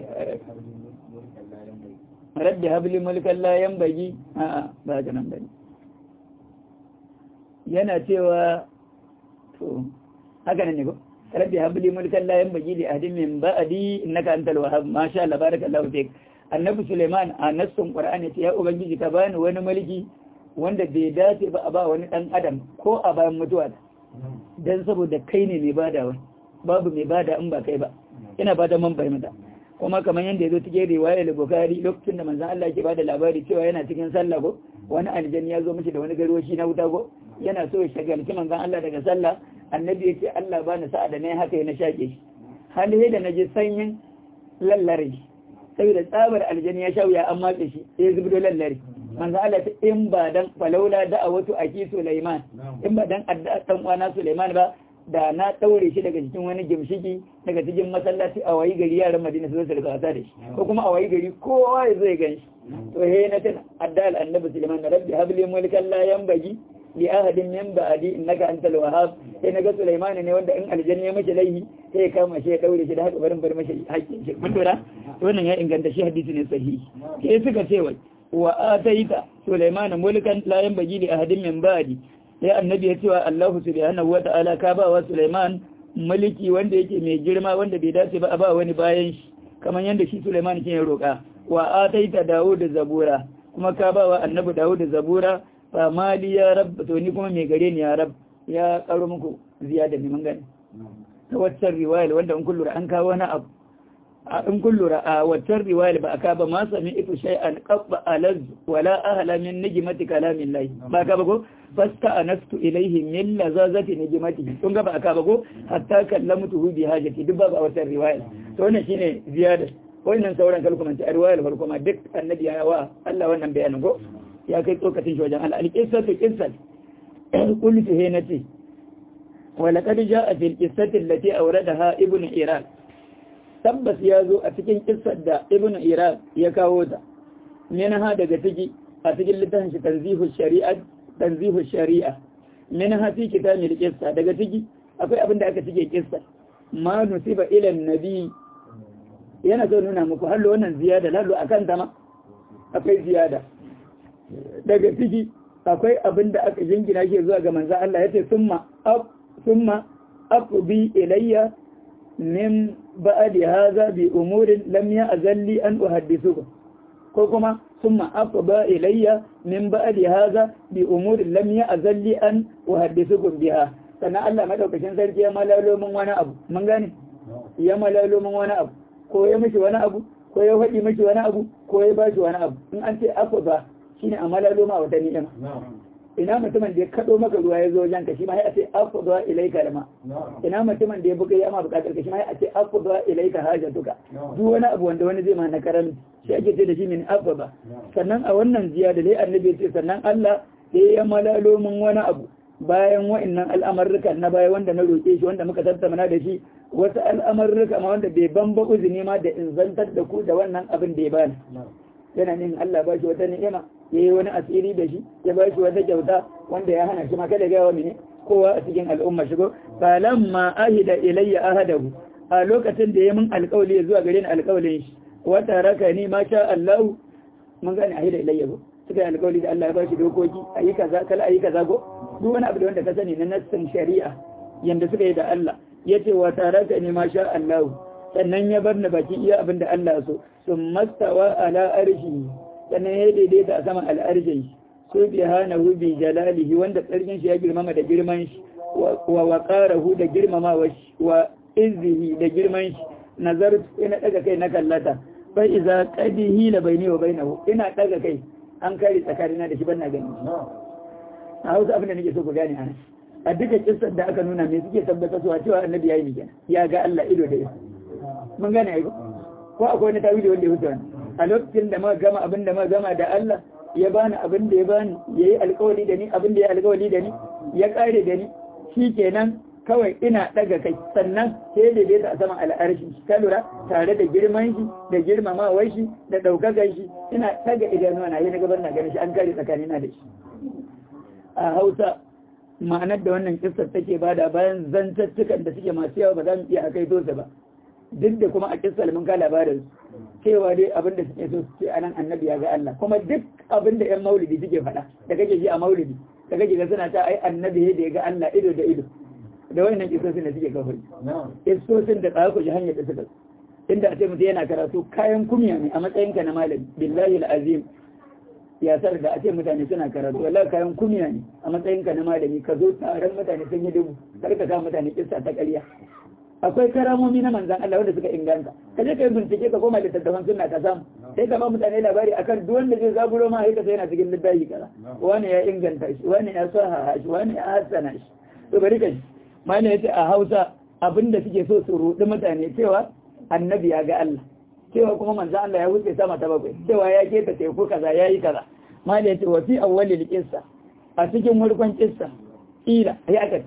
rabbi habli mulkan la yanbaghi a ba ga nan bane yana cewa to haka ne ko rabbi habli mulkan la yanbaghi li ahadin min ba'di innaka antal wahhab ma sha Allah barakallahu fik annabi Suleiman a nassun Qur'ani ce ya ubangiji ka bani wani mulki wanda bai dace ba a ba wani dan adam ko a bayan mutuwa dan saboda kai ne mai badawa babu mai bada in ba kai ba ina bada man fahimta kuma kamar yadda ya zo cikin riwayar Bukhari lokacin da manzon Allah ke bada labari cewa yana cikin sallah ko wani aljanni ya zo mishi da wani garwashi na wuta ko yana so ya shagalci manzon Allah daga sallah annabi ya ce Allah ba ni sa'a da na haka ya na shaƙe shi hali da na ji sanyin lallare saboda tsabar aljani ya sha wuya an matse shi sai ya zubdo lallare manzo Allah ta in ba dan falaula da a wato aki Sulaiman in ba dan adda dan uwana Sulaiman ba da na daure shi daga cikin wani gimshiki daga cikin masallaci a wayi gari yaran Madina su zo su rika da shi ko kuma a wayi gari kowa ya zo ya gan shi to he na tana adda al-annabi Sulaiman rabbi habli mulkan la yanbaghi li ahadin min ba'di innaka antal wahhab sai naga Sulaiman ne wanda in aljanna ya mace laihi sai ya kama shi ya daure shi da haka barin bar mashi hakkin shi mun dora wannan ya inganta shi hadisi ne sahihi sai suka ce wai wa ataita Sulaiman mulkan la yanbaghi li ahadin min ba'di sai annabi ya ce wa Allah subhanahu wata'ala ka ba wa Sulaiman mulki wanda yake mai girma wanda bai dace ba a ba wani bayan shi kamar yadda shi Sulaiman ke roƙa wa ataita Dawud zabura kuma ka ba wa annabi Dawud zabura fa mali ya rab to ni kuma mai gare ni ya rab ya karo muku ziyada ne mun gani ta waccan riwaya wanda in kullura an kawo wani abu in kullura a waccan riwaya ba aka ba ma sami ifu shay'an qabba alaz wala ahla min najmati kalamin lahi ba ka ba ko fasta anastu ilayhi min lazazati najmati kun ga ba aka ba ko hatta kallamtu bi hajati duk ba a waccan riwaya to wannan shine ziyada wannan sauran kalkumanci a riwayar farko ma duk annabi ya wa Allah wannan bayanin ko ya kai tsokacin shi wajen al'alƙisatu ƙisar ƙultu he na ce wala ƙadu ja a fil ƙisatin lati a wura da ha ibn iraq tabbas ya zo a cikin ƙisar da ibn iraq ya kawo ta min ha daga ciki a cikin littafin shi tanzihu shari'a tanzihu shari'a min ha fi kitabil qissa daga ciki akwai abin da aka cike ƙissa ma nusiba ila nabi yana so nuna muku hallo wannan ziyada hallo akan ta ma akwai ziyada daga ciki akwai abin da aka jingina shi zuwa ga manzo Allah yace summa ab summa aqbi ilayya min ba'di hadha bi umurin lam ya'zalli an uhaddithukum ko kuma summa aqba ilayya min ba'di hadha bi umurin lam ya'zalli an uhaddithukum biha sannan Allah madaukakin sarki ya malalo mun wani abu mun gane ya malalo mun wani abu ko ya mishi wani abu ko ya faɗi mishi wani abu ko ya bashi wani abu in an ce aqba shine a malalo ma wata ni'ima ina mutumin da ya kado maka ruwa ya zo wajen ka shi ma ya ce afdha ilayka lama ina mutumin da ya buga ya ma bukatar ka shi ma ya ce afdha ilayka hajatuka duk wani abu wanda wani zai ma na karam shi ake ce da shi min afdha sannan a wannan ziyada dai annabi ya ce sannan Allah sai ya malalo mun wani abu bayan wa'annan al'amarrukan na baya wanda na roƙe shi wanda muka tattauna da shi wasu al'amarruka ma wanda bai bamba uzini ma da in zantar da ku da wannan abin da ya bani yana nin Allah ba shi wata ni'ima ya yi wani asiri da shi ya ba shi wata kyauta wanda ya hana shi ma kada ga wa mene kowa a cikin al'umma shigo falamma ahida ilayya ahadahu a lokacin da ya mun alƙawli zuwa gare ni alƙawlin shi wata raka ni ma sha Allah mun gane ahida ilayya ko suka yi alƙawli da Allah ya ba shi dokoki ayi kaza kala ayi kaza ko duk wani abu da wanda ka sani na nassin shari'a yanda suka yi da Allah yace wa taraka ni ma sha Allah sannan ya bar ni baki iya abin da Allah so sun mastawa ala arshi sannan ya daidaita a saman al'arshin shi subhanahu bi jalalihi wanda tsarkin shi ya girmama da girman shi wa waqarahu da girmamawa shi wa izzihi da girman shi nazar ina daga kai na kallata fa iza qadihi la baini wa bainahu ina daga kai an kare tsakanina da shi ban na gani a hausa abin da nake so ku gane a a duka kissar da aka nuna me suke tabbata cewa cewa annabi yayi ne kenan ya ga Allah ido da ido mun gane ai ko akwai wani tawili wanda ya wuce wani a lokacin da muka gama abin da muka gama da Allah ya bani abin da ya bani yayi alƙawari da ni abin da ya alƙawari da ni ya kare da ni shikenan kawai ina daga kai sannan sai da bai a saman al'arshi ka lura tare da girman shi da girmamawar shi da daukakar shi ina daga idanuwa na yi na gabar na ganin shi an kare tsakanina da shi a hausa ma'anar da wannan kissar take bada bayan zantattukan da suke masu yawa ba za mu iya akai tosa ba duk da kuma a kissar mun ka labarin cewa dai abin da suke so su ce anan annabi ya ga Allah kuma duk abin da yan maulidi suke faɗa da kake ji a maulidi da kake ga suna ta ai annabi da ya ga Allah ido da ido da wannan kissosin da suke kafiri kissosin da tsaya ku ji hanyar da suka inda a ce mutum yana karatu kayan kumya ne a matsayinka na malami billahi al-azim ya sar da a ce mutane suna karatu wallahi kayan kumiya ne a matsayinka na malami ka zo taron mutane sun yi dubu kar ka kawo mutane kissa ta ƙarya akwai karamomi na manzan Allah wanda suka inganta ka je ka yi bincike ka koma littattafan sunna ka samu sai ka ba mutane labari akan duk wanda zai zaburo ma haika sai yana cikin littafi kaza wani ya inganta shi wani ya saha shi wani ya hassana shi to bari ka ji mana yace a Hausa abinda suke so su rudi mutane cewa annabi ya ga Allah cewa kuma manzo Allah ya wuce sama ta bakwai cewa ya keta teku kaza yayi kaza mali yace wa fi awwalil qissa a cikin farkon qissa ila ya aka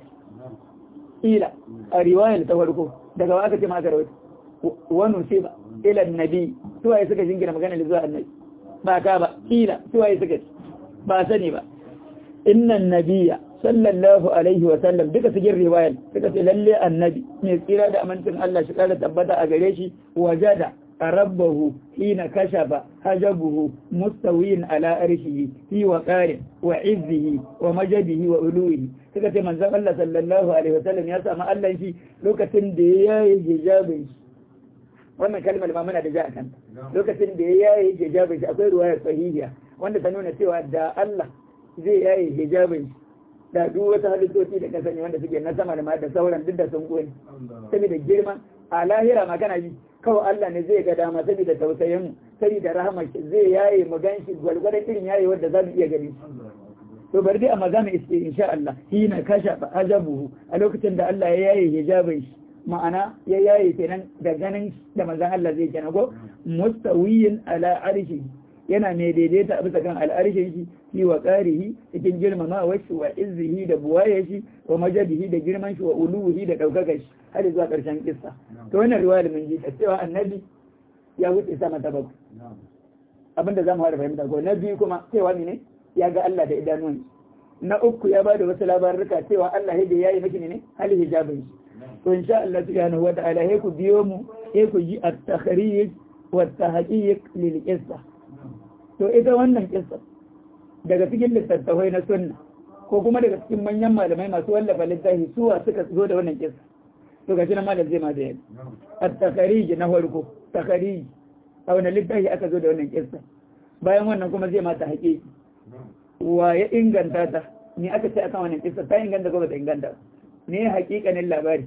ila a riwayar ta farko daga waka ce maka rawaito wa nusiba ila annabi suwaye suka jingina magana da zuwa annabi ba ka ba ila suwaye suka ba sani ba innan nabiyya sallallahu alaihi wa sallam duka cikin riwayar suka ce lalle annabi mai tsira da amincin Allah shi kara tabbata a gare shi wajada rabbahu hina kashafa hajabuhu mustawiyin ala arshihi fi waqarin wa izzihi wa majadihi wa uluhi suka ce manzon Allah sallallahu alaihi wa sallam ya samu Allah shi lokacin da ya yi hijabin shi wannan kalmar ma muna da ja kan lokacin da ya yi hijabin shi akwai ruwaya sahihiya wanda ta nuna cewa da Allah zai yayi hijabin shi da duk wata halittoci da kasance wanda suke na sama da da sauran duk da sun kone saboda girma a lahira ma kana ji kawai Allah ne zai ga dama saboda tausayin mu saboda rahmar shi zai yaye mu ganshi gwalgwadon irin yayi wanda za mu iya gani to bari dai amma za mu iske insha Allah hina kasha ajabuhu a lokacin da Allah ya yaye hijabin shi ma'ana ya yaye kenan da ganin da manzon Allah zai kenan ko mustawiyin ala arshi yana mai daidaita a bisa kan al'arshin shi fi wa ƙarihi cikin girmamawar shi wa izzihi da buwaye shi wa majadihi da girman shi wa uluhi da ɗaukakar shi har zuwa ƙarshen kissa to wannan riwaya da mun ji ta cewa annabi ya wuce sama ta bakwai abinda za mu fara fahimta ko na biyu kuma cewa ne ya ga Allah da idanuwan na uku ya bada wasu labaruka cewa Allah ya yi miki ne hali hijabin shi to insha Allah subhanahu wa ta'ala he ku biyo mu he ku ji at-takhrij wa at-tahqiq lil qissa to ita wannan kissa daga cikin littattafai na sunna ko kuma daga cikin manyan malamai masu wallafa littafi suwa suka zo da wannan kissa to gashi na malam zai ma da yadda at-takharij na farko takharij a wani littafi aka zo da wannan kissa bayan wannan kuma zai mata haƙiƙi wa ya inganta ta ni aka ce akan wannan kissa ta inganta ko ba ta inganta ne haƙiƙanin labari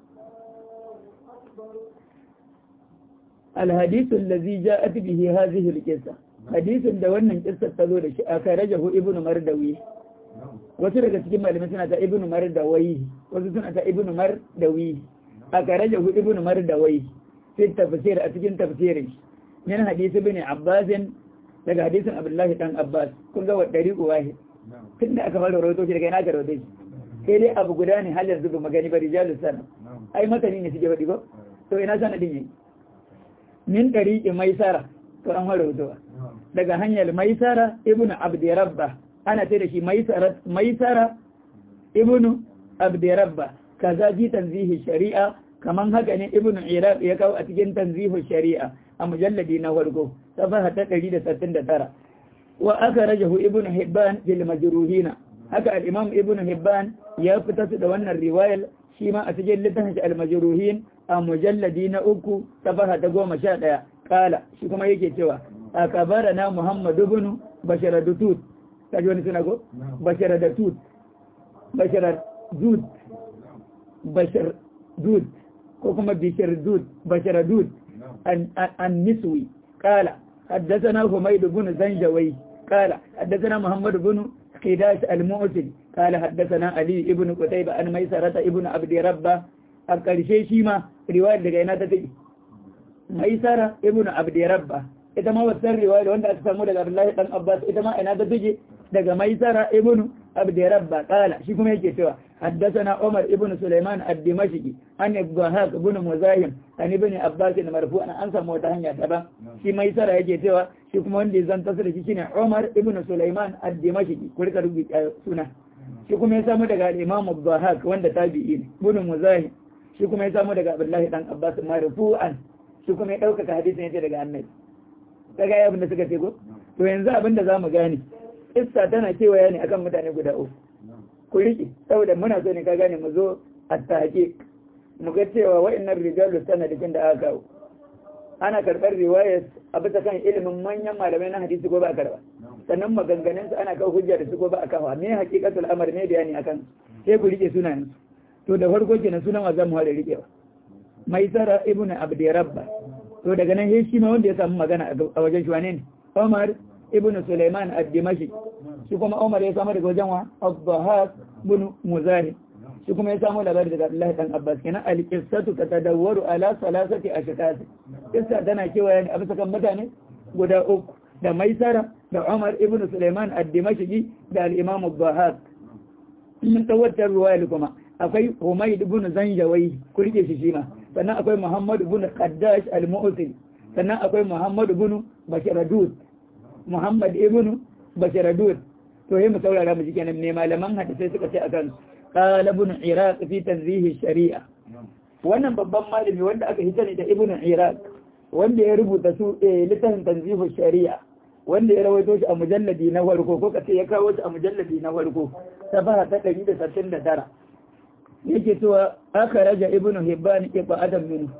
الحديث الذي جاءت به هذه القصة hadisin da wannan kissar ta zo da shi aka rajahu ibnu mardawi wasu daga cikin malamai suna ta ibnu mardawi wasu suna ta ibnu mardawi aka rajahu ibnu mardawi fi tafsir a cikin tafsirin min hadisi ibn abbas daga hadisin abdullahi dan abbas kun ga wa dariqu wahid tunda aka fara rawaito shi daga ina ka rawaito shi sai dai abu guda ne har yanzu ba magani ba rijalu sana ai matani ne suke faɗi ba to ina sanadin yayi min dariqi maisara to an fara wutuwa daga hanyar maisara ibnu abdirabba ana ce da shi maisara maisara ibnu abdirabba kaza ji tanzihi shari'a kaman haka ne ibnu iraq ya kawo a cikin tanzihu shari'a a mujalladi na farko safaha ta 169 wa aka rajahu ibnu hibban fil majruhina haka al-imam ibnu hibban ya fitar da wannan riwayar shi ma a cikin littafin shi al-majruhin a mujalladi na uku safaha ta goma sha ɗaya kala shi kuma yake cewa a kabara na muhammadu bin basharadutut ta ji wani suna go? basharadutut basharadut basharadut ko kuma bisharadut basharadut an niswi kala حدثنا حميد بن زنجوي قال حدثنا محمد بن خداش المعسل قال حدثنا علي ابن قتيبة عن ميسرة ابن عبد ربه القرشي شيما رواية لغينا تتجي ميسرة ابن عبد ربه ita ma wasan riwaya wanda aka samu daga Abdullahi dan Abbas ita ma ina ta tuje daga Maisara ibn Abd Rabba qala shi kuma yake cewa haddathana Umar ibn Sulaiman ad-Dimashqi an Ibn ibn Muzahim an ibn Abbas marfu'an an samu wata hanya daban shi Maisara yake cewa shi kuma wanda zan tasiri shi shine Umar ibn Sulaiman ad-Dimashqi ku rika rubuta suna shi kuma ya samu daga Imam Ibn wanda tabi'i ne ibn Muzahim shi kuma ya samu daga Abdullahi dan Abbas marfu'an shi kuma ya dauka hadisin yace daga Annabi kaga ya abin da suka ce ko to yanzu abin da zamu gane issa tana kewaya ne akan mutane guda uku ku riƙe saboda muna so ne ka gane mu zo a take mu ga cewa wa'annan rijalu sanadikin da aka kawo ana karɓar riwayar a bisa kan ilimin manyan malamai na hadisi ko ba a karɓa sannan maganganun su ana kawo hujja da su ko ba a kawo me hakikatul amr ne bayani akan sai ku riƙe sunayen su to da farko kenan sunan wa zamu fara riƙewa maisara ibnu abdi rabba to daga nan shi ma wanda ya samu magana a wajen shi wane ne Umar ibn Sulaiman ad-Dimashi shi kuma Umar ya samu daga wajen wa Abdahas ibn Muzahim shi kuma ya samu labari daga Abdullahi dan Abbas kenan al-qissatu tatadawwaru ala salasati ashkas kissa tana kewaye ne a bisa kan mutane guda uku da Maisara da Umar ibn Sulaiman ad-Dimashi da al-Imam Abdahas mun tawatar ruwaya kuma akwai Humayd ibn Zanjawai kurke shi shi ma sannan akwai Muhammad ibn Qaddash al-Mu'til sannan akwai Muhammad ibn Basharadud Muhammad ibn Basharadud to yayin mu saurara mu kenan ne malaman hadisi suka ce akan qala ibn Iraq fi tanzih shari'a wannan babban malami wanda aka hita ne da ibn Iraq wanda ya rubuta su littafin tanzih shari'a wanda ya rawaito shi a mujalladi na farko ko kace ya kawo shi a mujalladi na farko safaha ta 169 yake cewa aka raja ibn hibban iba adam min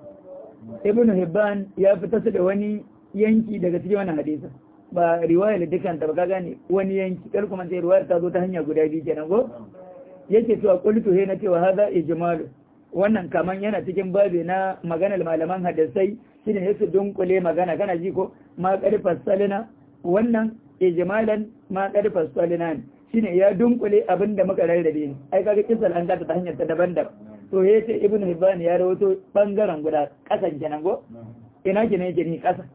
ibn hibban ya fita su da wani yanki daga cikin wannan hadisa ba riwaya da dukkan ta ba ka gane wani yanki kar kuma sai riwayar ta zo ta hanya guda biyu kenan ko yake cewa qultu he na cewa hadha ijmal wannan kaman yana cikin babi na maganar malaman hadisai shine yake dunkule magana kana ji ko ma qarfas salina wannan ijmalan ma qarfas salina shine ya dunkule abin da muka rarrabe ne ai kaga kisal an gata ta hanyar ta daban-daban to ya ce ibnu hibban ya rawato bangaren guda kasan kenan go ina kenan yake ni kasa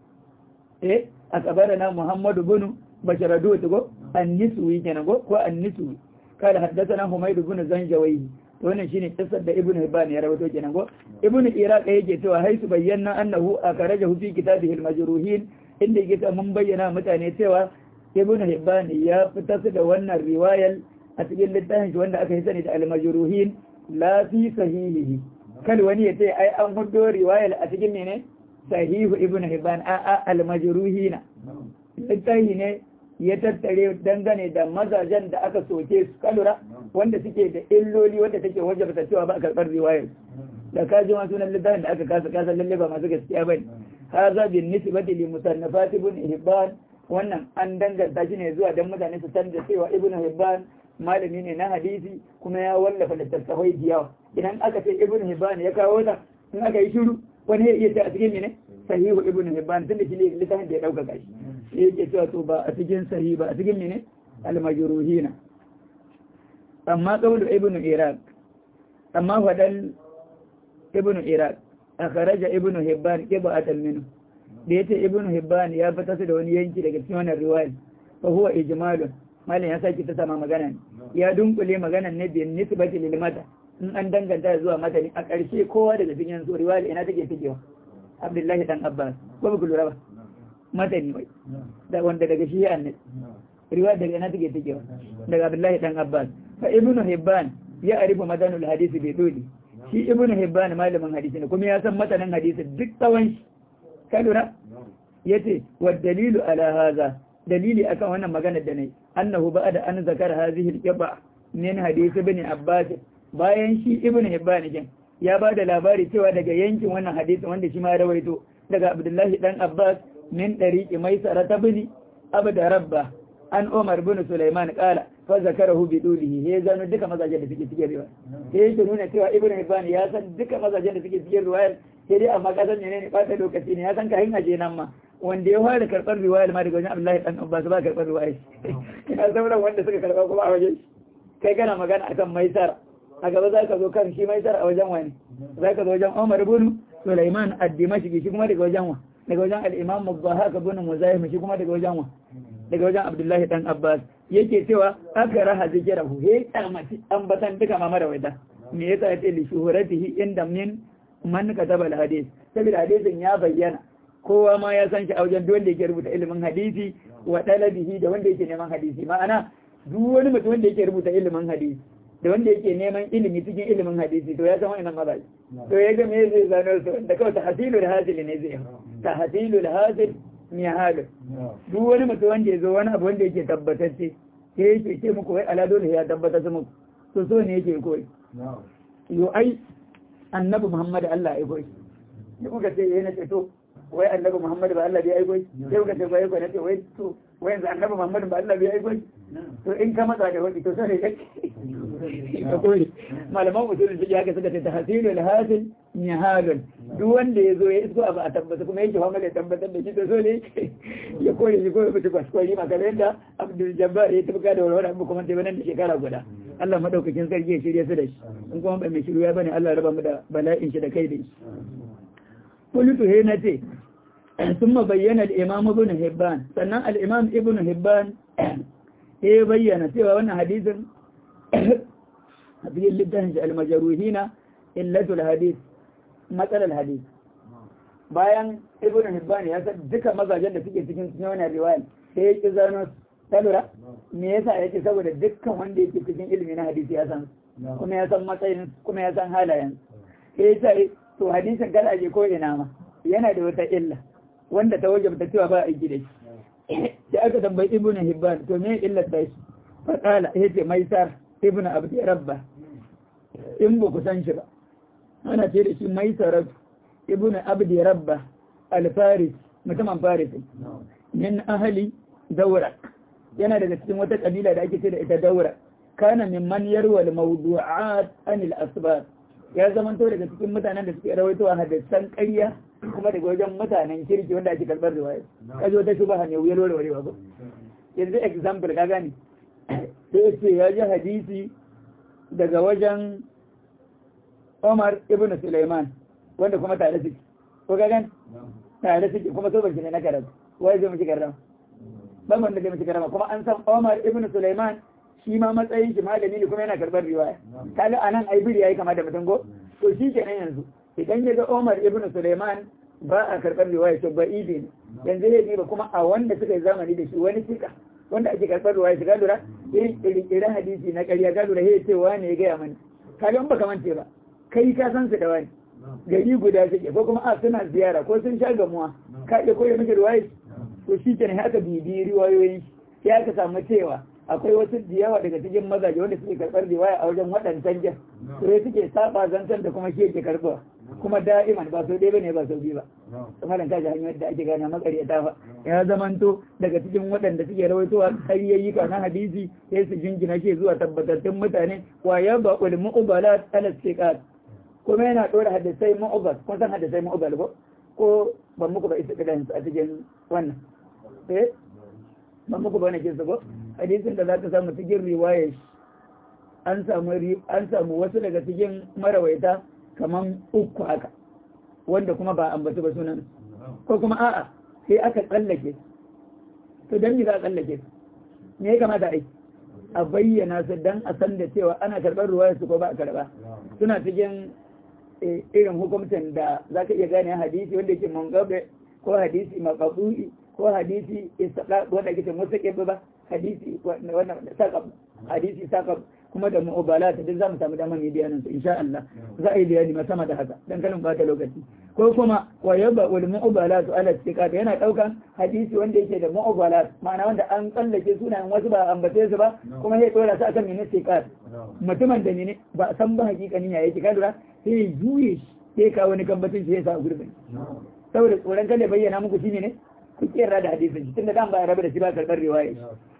eh akabarana muhammadu bin basharadu to go an-niswi kenan go ko an-niswi kada haddathana humayd bin zanjawi to wannan shine kisar da ibnu hibban ya rawato kenan go ibnu iraq yake cewa haisu bayyana annahu akarajahu fi kitabihi al-majruhin inda yake mun bayyana mutane cewa ibn hibban ya fitar da wannan riwayar a cikin littafin shi wanda aka yi sani da al-majruhin la fi sahihihi kal wani yace ai an hudo riwayar a cikin ne sahihu ibn hibban a a al-majruhina littafi ne ya tattare dangane da mazajen da aka soke su kalura wanda suke da illoli wanda take wajabta cewa ba a karɓar riwayar da ka ji sunan littafin da aka kasa kasa lalle ba masu gaskiya bane haza bin nisbati li musannafat ibn hibban wannan an danganta shi ne zuwa don mutane su san da cewa ibnu hibban malami ne na hadisi kuma ya wallafa littattafai da yawa idan aka ce ibnu hibban ya kawo ta in aka yi shiru wani ya iya ta a cikin ne sahihu ibnu hibban tun da shi ne littafin da ya dauka shi sai yake cewa to ba a cikin sahihi ba a cikin ne al-majruhina amma qawlu ibnu iraq amma fadan ibnu iraq akhraja ibnu hibban qibatan minhu da yace ibnu hibban ya fita su da wani yanki daga cikin wannan riwaya fa huwa ijmalun malin ya saki ta sama magana ne ya dunkule maganan ne bin nisbati lil mata in an danganta zuwa matani a ƙarshe kowa daga cikin su riwaya ina take fikewa Abdullahi dan Abbas ko ba ku lura ba matani wai da wanda daga shi annabi riwaya daga ina take fikewa daga Abdullahi dan Abbas fa ibnu hibban ya arifu madanul hadisi bi duli shi ibnu hibban malamin hadisi ne kuma ya san matanan hadisi duk tsawon shi ka lura yace wa dalilu ala hadha dalili akan wannan magana da nayi annahu ba'da an zakara hadhihi al-qaba min hadisi ibn abbas bayan shi ibn hibban kin ya ba da labari cewa daga yankin wannan hadisi wanda shi ma rawaito daga abdullahi dan abbas min dariqi maisara tabni abda rabba an umar bin sulaiman qala fa zakarahu bi dulihi he zanu duka mazajen da suke cikin riwaya sai yake nuna cewa ibn hibban ya san duka mazajen da suke cikin riwaya sai dai amma kasan ne ne ba ta lokaci ne ya san ka hin aje nan ma wanda ya fara karɓar riwayar ma daga wajen Abdullahi dan Abbas ba karɓar riwayar ina sauran wanda suka karɓa kuma a wajen kai kana magana akan Maisar a gaba za ka zo kan shi Maisar a wajen wani za ka zo wajen Umar ibn Sulaiman ad-Dimashqi shi kuma daga wajen wa daga wajen al-Imam Mubahak ibn Muzahim shi kuma daga wajen wa daga wajen Abdullahi dan Abbas yake cewa aka raha zikirahu he kalmati ambatan duka ma marawaita me yasa yace li shuhuratihi inda min man kataba al-hadith saboda hadisin ya bayyana kowa ma ya san shi a wajen duk wanda yake rubuta ilimin hadisi wa dalabihi da wanda yake neman hadisi ma'ana duk wani mutum wanda yake rubuta ilimin hadisi da wanda yake neman ilimi cikin ilimin hadisi to ya san wannan mazaji to ya ga me zai zano su da kawai tahsilul hasil ne zai tahsilul hasil mi halu duk wani mutum wanda ya zo wani abu wanda yake tabbatacce sai yake ce muku wai ala dole ya tabbatar muku to so ne yake koyi yo ai annabi muhammad Allah ya koyi da kuka ce yana ce to wai annabi Muhammad ba Allah bai aiko sai kuka ce bai aiko wai to wai yanzu annabi Muhammad ba Allah bai aiko to in ka matsa da wani to sai ka ka kore malaman usulul fiqh haka suka ce tahsilul hasil nihalun duk wanda ya zo ya isko abu a tabbata kuma yake fama da tabbatar da shi to so ne ya kore shi ko ya mutu kwaskwari maka yadda Abdul Jabbar ya tabbata da walwala abu kuma sai nan da shekara guda Allah madaukakin sarki ya shirye su da shi in kuma ba mai shirya bane Allah ya raba mu da bala'in shi da kai da shi قلت هنا تي ثم بين الإمام ابن هبان سنة الإمام ابن هبان هي بيّن سوى وانا حديث في اللبتهنج المجروحين إلة الحديث مثل الحديث bayan ibn hibban ya san duka mazajen da suke cikin wannan riwaya sai ya ki zano talura me yasa yake saboda dukkan wanda yake cikin ilimi na hadisi ya san kuma ya san matsayin kuma ya san halayen sai ya ce to hadisin kada aje ko ina ma yana da wata illa wanda ta wajabta cewa ba aiki da shi da aka tambayi ibnu hibban to me illar da shi fa qala yace maisar ibnu abdi rabba in ba ku san shi ba ana ce da shi maisar ibnu abdi rabba al-faris mutumin faris min ahli daura yana daga cikin wata kabila da ake ce da ita daura kana mimman yarwa al-mawdu'at anil asbab ya zamanto daga cikin mutanen da suke rawaito a hadisan ƙarya kuma daga wajen mutanen kirki wanda ake karɓar riwaya ka zo ta shubaha ne wuyar warwarewa ba yanzu example ka gani sai ce ya ji hadisi daga wajen Umar ibn Sulaiman wanda kuma tare suke ko ka gani tare suke kuma so bashi ne na karatu wai zai miki karama ban wanda zai miki karama kuma an san Umar ibn Sulaiman shi ma matsayin shi malami ne kuma yana karɓar riwaya kaga anan ai biri yayi kama da mutum go to shi kenan yanzu idan ya ga Umar ibn Sulaiman ba a karɓar riwaya to ba idi ne yanzu zai ba kuma a wanda suka yi zamani da shi wani sika wanda ake karɓar riwaya shi ga lura irin irin hadisi na ƙarya ga lura sai ce wani ya gaya mani kaga in baka mance ba kai ka san su da wani gari guda suke ko kuma a suna ziyara ko sun sha gamuwa ka iya koya miki riwaya to shi kenan haka bibi riwayoyin ya aka samu cewa akwai wasu da yawa daga cikin mazaje wanda suke karɓar riwaya a wajen waɗancan jan sai suke saba zantar da kuma shi yake karɓa kuma da'iman ba sau ɗaya bane ba sau biyu ba kamar da kaji hanyar da ake gane makariyata ba ya zamanto daga cikin waɗanda suke rawaitowa ƙaryayyuka na hadisi sai su jingina shi zuwa tabbatattun mutane wa ya ba ul mu'ubalat ala siqat kuma yana ɗora hadisai mu'ubal kun san hadisai mu'ubal ko ko ban muku ba isa kadan a cikin wannan eh ban muku ba ne kin ko hadisin da za ka samu cikin riwayar an samu an samu wasu daga cikin marawaita kaman uku haka wanda kuma ba ambaci ba sunan ko kuma a'a sai aka tsallake to dan me za a tsallake me ya kamata ai a bayyana su dan a san da cewa ana karɓar ruwayar su ko ba a karɓa suna cikin irin hukumcin da za ka iya gane hadisi wanda yake mangabe ko hadisi maqbu'i ko hadisi istaqaq wanda yake mustaqib ba hadisi wannan saqab hadisi saqab kuma da mu'abalat duk za mu samu damar yi bayanin su insha Allah za a yi bayani ma sama da haka dan kalin bata lokaci ko kuma wa yaba wal mu'abalat ala istiqat yana daukan hadisi wanda yake da mu'abalat ma'ana wanda an tsallake sunayen wasu ba ambace su ba kuma sai dora su akan mene istiqat mutumin da ne ba san ba hakikanin ya yake kadura sai ya juye shi sai ka wani kambacin shi ya sa gurbin saboda tsoron kada bayyana muku shine ne ku kira da hadisin shi tunda dan ba ya rabu da shi ba karɓar riwaya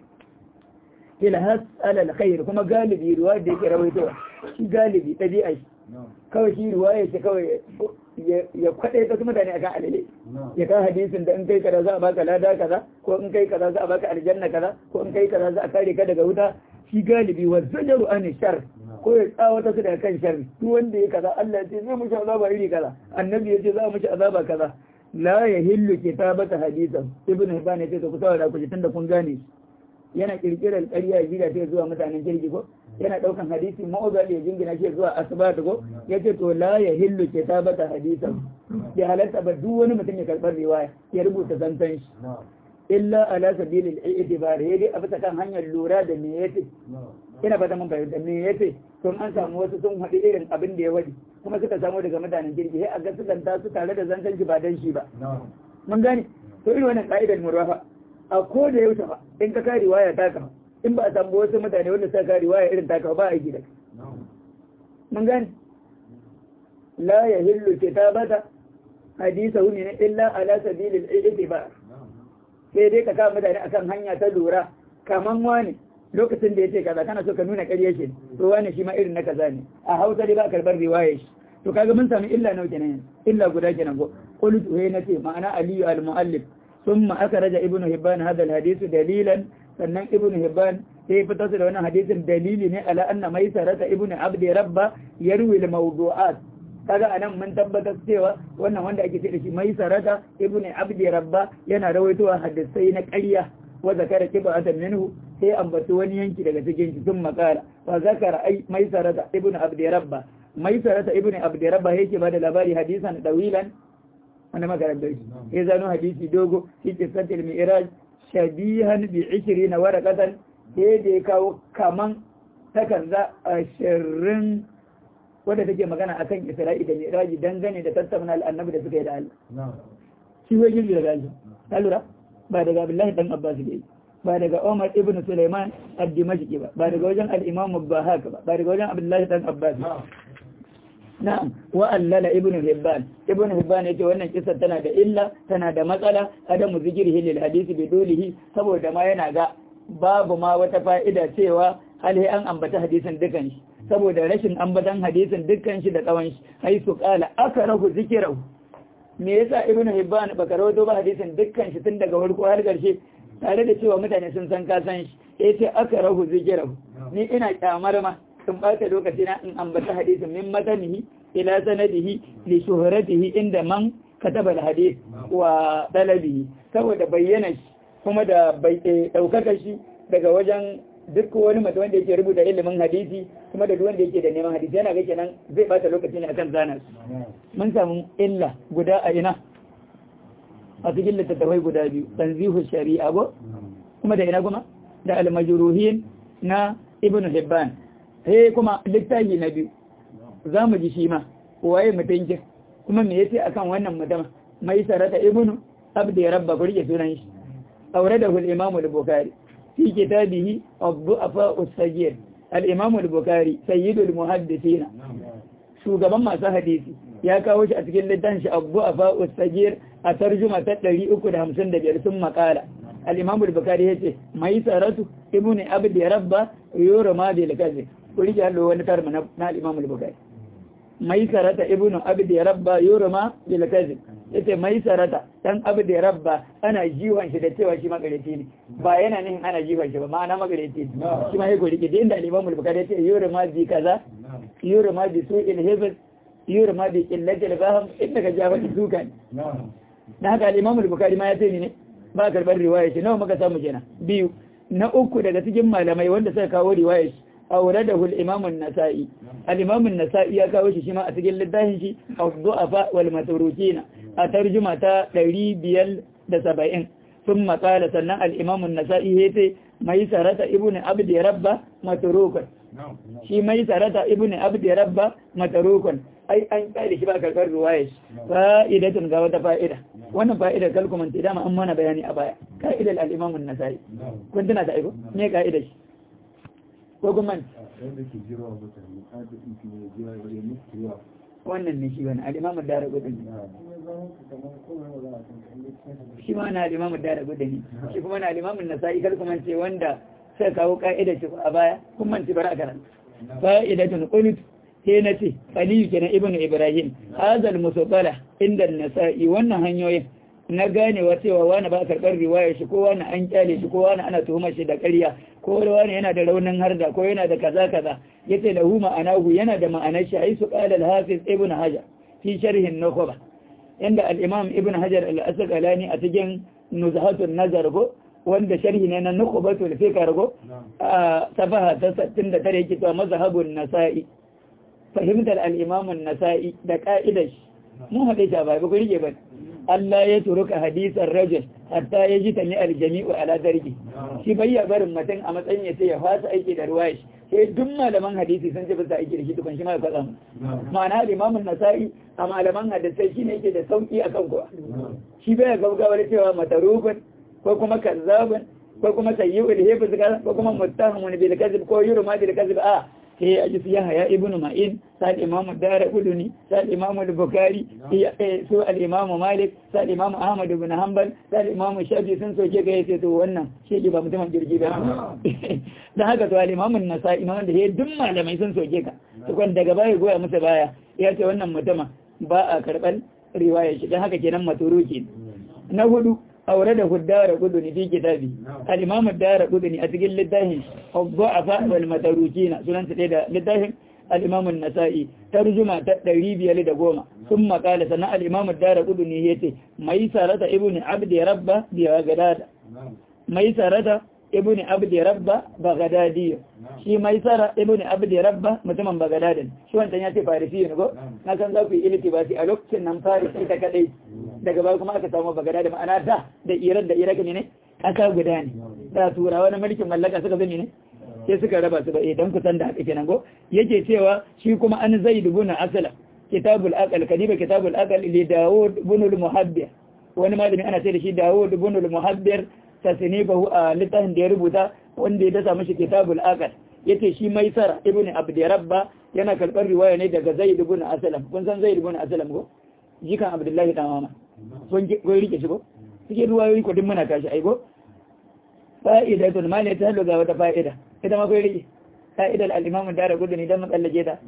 ila hasal alkhair kuma galibi ruwa da yake rawaitowa shi galibi ɗabi'a shi kawai shi ruwa ya ce kawai ya kwaɗe ta su mutane akan alale ya kawo hadisin da in kai kaza za a baka lada kaza ko in kai kaza za a baka aljanna kaza ko in kai kaza za a kare ka daga wuta shi galibi wa zajaru an shar ko ya tsawata su daga kan shar duk wanda ya kaza Allah ya ce zai mushi azaba iri kaza annabi ya ce za a mushi azaba kaza la yahillu kitabata hadisan ibnu hibban ya ce to ku saurara ku ji tunda kun gane yana kirkirar ƙarya ya jira ta zuwa mutanen jirgi ko yana ɗaukan hadisi ma'uzal ya jingina shi zuwa asibati ko ya ce to la ya hillu ke tabata hadisan ya halatta ba duk wani mutum ya karɓar riwaya ya rubuta zantan shi illa ala sabilil i'tibar ya dai a bisa kan hanyar lura da me yace ina fata mun fahimta me yace to an samu wasu sun haɗu irin abin da ya wadi kuma suka samu daga mutanen jirgi sai a ga su zanta su tare da zantan shi ba dan shi ba mun gane to irin wannan ka'idar murwafa a ko da yaushe ba in ka kari waya taka in ba a samu wasu mutane wanda suka kari waya irin taka ba a gida mun gani la ya hillu kitabata hadisa huni ne illa ala sabilil itibar sai dai ka kawo mutane akan hanya ta lura kaman wani lokacin da yace kaza kana so ka nuna ƙarya shi to wani shi ma irin na kaza ne a Hausa dai ba karbar riwaya shi to kaga mun sami illa nawa kenan illa guda kenan ko qultu he nace ma'ana aliyu al-muallif ثم أخرج ابن هبان هذا الحديث دليلا sannan ibn hibban sai fitar da wannan hadisin dalili ne ala anna maisarata ibn abd rabba yarwi al mawdu'at kaga anan mun tabbatar cewa wannan wanda ake ce da shi maisarata ibn abd rabba yana rawaitowa hadisai na ƙarya wa zakara kibatan minhu sai ambaci wani yanki daga cikin shi sun makara wa zakara ai maisarata ibn abd rabba maisarata ibn abd rabba yake bada labari hadisan dawilan wanda makarantar shi ya zano hadisi dogo shi kisantar mi'iraj shabihan bi ishiri na warakatan sai da ya kawo kaman takarda ashirin wadda take magana akan isra'i da mi'raji dangane da tattauna al'annabi da suka yi da Allah shi wai girgi daga Allah ta lura ba daga Abdullahi dan Abbas ne ba daga Umar ibn Sulaiman ad-Dimashqi ba ba daga wajen al-Imam Bahaka ba ba daga wajen Abdullahi dan Abbas na'am wa allala ibnu hibban ibnu hibban yace wannan kissa tana da illa tana da matsala adamu zikrihi lil hadisi bi dolihi saboda ma yana ga babu ma wata fa'ida cewa hal an ambata hadisin dukan shi saboda rashin ambatan hadisin dukkan shi da tsawon shi hai su kala akarahu zikrahu me yasa ibnu hibban baka rawato ba hadisin dukkan shi tun daga farko har karshe tare da cewa mutane sun san ka san shi yace akarahu zikrahu ni ina kyamar ma sun ɓata lokaci na in ambata hadisin min matanihi ila sanadihi li shuhratihi inda man kataba al-hadith wa talabihi saboda bayyana shi kuma da ɗaukaka shi daga wajen duk wani mutum wanda yake rubuta ilimin hadisi kuma da duk wanda yake da neman hadisi yana ga kenan zai ɓata lokaci ne akan zanar mun samu illa guda a ina a cikin littattafai guda biyu tanzihu shari'a go kuma da ina kuma da al-majruhin na ibnu hibban sai kuma littafi na biyu za mu ji shi ma waye mutunkin kuma me yace akan wannan mutum mai sarata ibnu abdi rabba ku rike sunan shi aure da hul imamu al-bukhari fi kitabihi abu-afa us-sagir al-imamu al-bukhari sayyidul muhaddisina shugaban masu hadisi ya kawo shi a cikin littafin shi abu-afa us-sagir a tarjuma ta 355 sun makala al-imam al-bukhari yace mai saratu ibnu abd rabba yurma bil kadhib kuri ya lo wani karma na al-imam al-bukhari mai sarata ibnu abd rabba yurma bil kadhib yace mai sarata dan abd rabba ana jiwan shi da cewa shi magareci ne ba yana nihin ana jiwan shi ba ma'ana magareci ne shi ma yake rike inda al-imam al-bukhari yace yurma bi kaza yurma bi su'il hifz yurma bi qillatil fahm inda ka jawo duka da haka al-imam al-bukhari ma ya ce ne ba karbar riwaya ce nawa muka samu kenan biyu na uku daga cikin malamai wanda suka kawo riwayar shi auradahu al-imam an-nasa'i al-imam an-nasa'i ya kawo shi shi ma a cikin littafin shi ad-du'afa wal matrukina a tarjuma ta 570 ثم قال سنة الإمام النسائي هيتي ميسرة ابن عبد ربه متروكا shi mai sarata ibn abdi rabba matarukun ai an kare shi ba karkar ruwayes fa'idatun ga wata fa'ida wannan fa'idar kalkumanti dama an mana bayani a baya ka'idar al-imam an-nasai kun tuna ta aiko me ka'idar shi ko kuma wannan ne shi wani al-imam ad-dara gudun shi ma na al-imam ad-dara gudun shi kuma na al-imam an-nasai kalkumanti wanda sai kawo ka'idar shi a baya kun manci bara karan fa'idatun qult sai na ce aliyu kenan ibnu ibrahim hazal musabbala inda nasa'i wannan hanyoyin na ganewa cewa wani ba karɓar riwaya shi ko wani an kyale shi ko wani ana tuhumar shi da ƙarya ko wani yana da raunin harda ko yana da kaza kaza yace lahu ma'anahu yana da ma'anar shi ai su qala al-hafiz ibn hajar fi sharh an-nukhba inda al-imam ibn hajar al-asqalani a cikin nuzhatun nazar ko wanda sharhi ne na nukhbatul fikr go a safaha ta 69 yake cewa mazhabun nasa'i fahimtar al-imam an-nasa'i da ka'idar mu hade ta bai ku rike ba Allah ya turuka hadisan rajul hatta ya ji tani al-jami'u ala darji shi bayya barin mutum a matsayin ya ce ya fasa aiki da ruwaya sai duk malaman hadisi sun ce bisa aiki da shi tukun shi ma ya kwatsa ma'ana al-imam an-nasa'i a malaman hadisai shine yake da sauki akan kowa shi bai gaugawar cewa matarukun ko kuma kazzabun ko kuma sayyi'ul hifz ko kuma muttahamun bil kadhib ko yurma bil kadhib a sai ya ji ya haya ibnu ma'in sai imamu dara kuduni sai imamu bukhari su al-imamu malik sai imamu ahmad ibn hanbal sai imamu shafi sun soke ga yace to wannan shi ba mutumin jirgi ba dan haka to al-imamu nasa'i imamu da ya duk malamai sun soke ka to kan daga baya goya musu baya ya ce wannan mutuma ba a karban riwaya shi dan haka kenan maturuki na hudu aure da huddara kuduni fi kitabi al-imam ad-dara kuduni a cikin littafin ad-du'afa wal matarukina sunan ta da littafin al-imam an-nasa'i tarjuma ta 510 thumma qala sana al-imam ad-dara kuduni yace mai sarata ibnu abdi rabba bi gadada mai sarata ibnu abdi rabba bagadadi shi mai sara ibnu abdi rabba mutumin bagadadin shi wannan yace farisi ne go na san za ku yi iltibasi a lokacin nan farisi ta kadai daga baya kuma aka samu bagada da ma'ana da da iran da iraki ne ƙasa guda ne da turawa na mulkin mallaka suka zane ne sai suka raba su ba eh dan kusan da haka kenan go yake cewa shi kuma an zaid ibn asala kitabul aqal kadiba kitabul aqal li daud ibn al muhabbir wani malami ana ce da shi daud ibn al muhabbir tasnibahu a littafin da ya rubuta wanda ya dasa mashi kitabul aqal yace shi maisara ibn abd rabba yana karbar riwaya ne daga zaid ibn aslam kun san zaid ibn aslam go jikan abdullahi dan mama sun goyi rike shi ko cikin ruwayoyi ko din muna kashi aibo fa'idatun ma ne ta hallo ga wata fa'ida ita ma goyi rike fa'idar al-imam dara gudu ne dan makallaje ta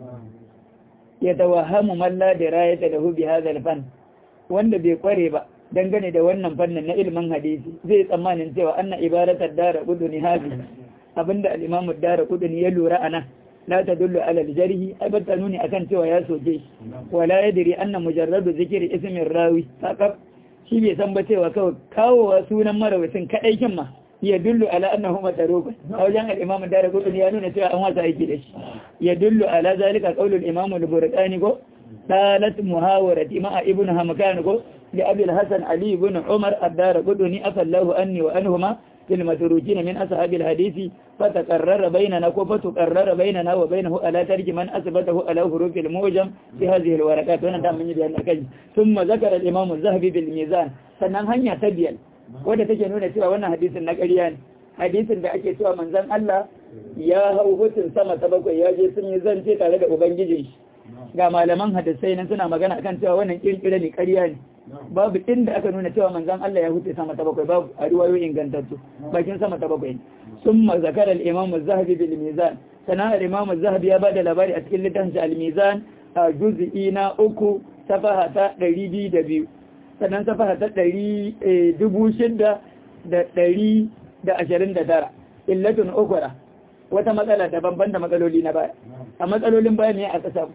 ya tawahamu man la dirayata lahu bi hadha al-fan wanda bai kware ba dangane da wannan fannin na ilimin hadisi zai tsammanin cewa anna ibaratar dara gudu ne hazi abinda al-imam dara gudu ne ya lura ana لا تدل على الجرح أبدا نوني أكن سوى ياسو جيش ولا يدري أن مجرد ذكر اسم الراوي فقط shi bai san ba cewa kawai kawowa sunan marawacin kaɗai kin ma ya dullu ala annahu mataruku a wajen al-imam dara gudu ya nuna cewa an wasa aiki da shi ya dullu ala zalika qaulul imam al-burqani ko dalat muhawarati ma'a ibn hamkan ko li abi al-hasan ali ibn umar ad-dara gudu ni afallahu anni wa anhuma في المتروكين من أصحاب الحديث فتقرر بيننا فتقرر بيننا وبينه ألا ترك من أثبته على حروف الموجم في هذه الورقات وانا دام من يبيان الكجم ثم ذكر الإمام الذهبي بالميزان sannan hanya ta biyar wadda take nuna cewa wannan hadisin na ƙarya ne hadisin da ake cewa manzon Allah ya hau hutun sama ta bakwai ya je sun yi zance tare da ubangijin shi ga malaman hadisai nan suna magana akan cewa wannan kirkira ne ƙarya ne babu inda aka nuna cewa manzan Allah ya huce sama ta bakwai babu a riwayoyi ingantattu bakin sama ta bakwai sun mazakar al'imam zahabi bil mizan sana al'imam zahabi ya bada labari a cikin littafin al-mizan a juz'i na uku safaha ta ɗari biyu da biyu sannan safaha ta ɗari dubu shida da ɗari da ashirin da tara illatun ukura wata matsala daban da matsaloli na baya a matsalolin baya ne a ƙasa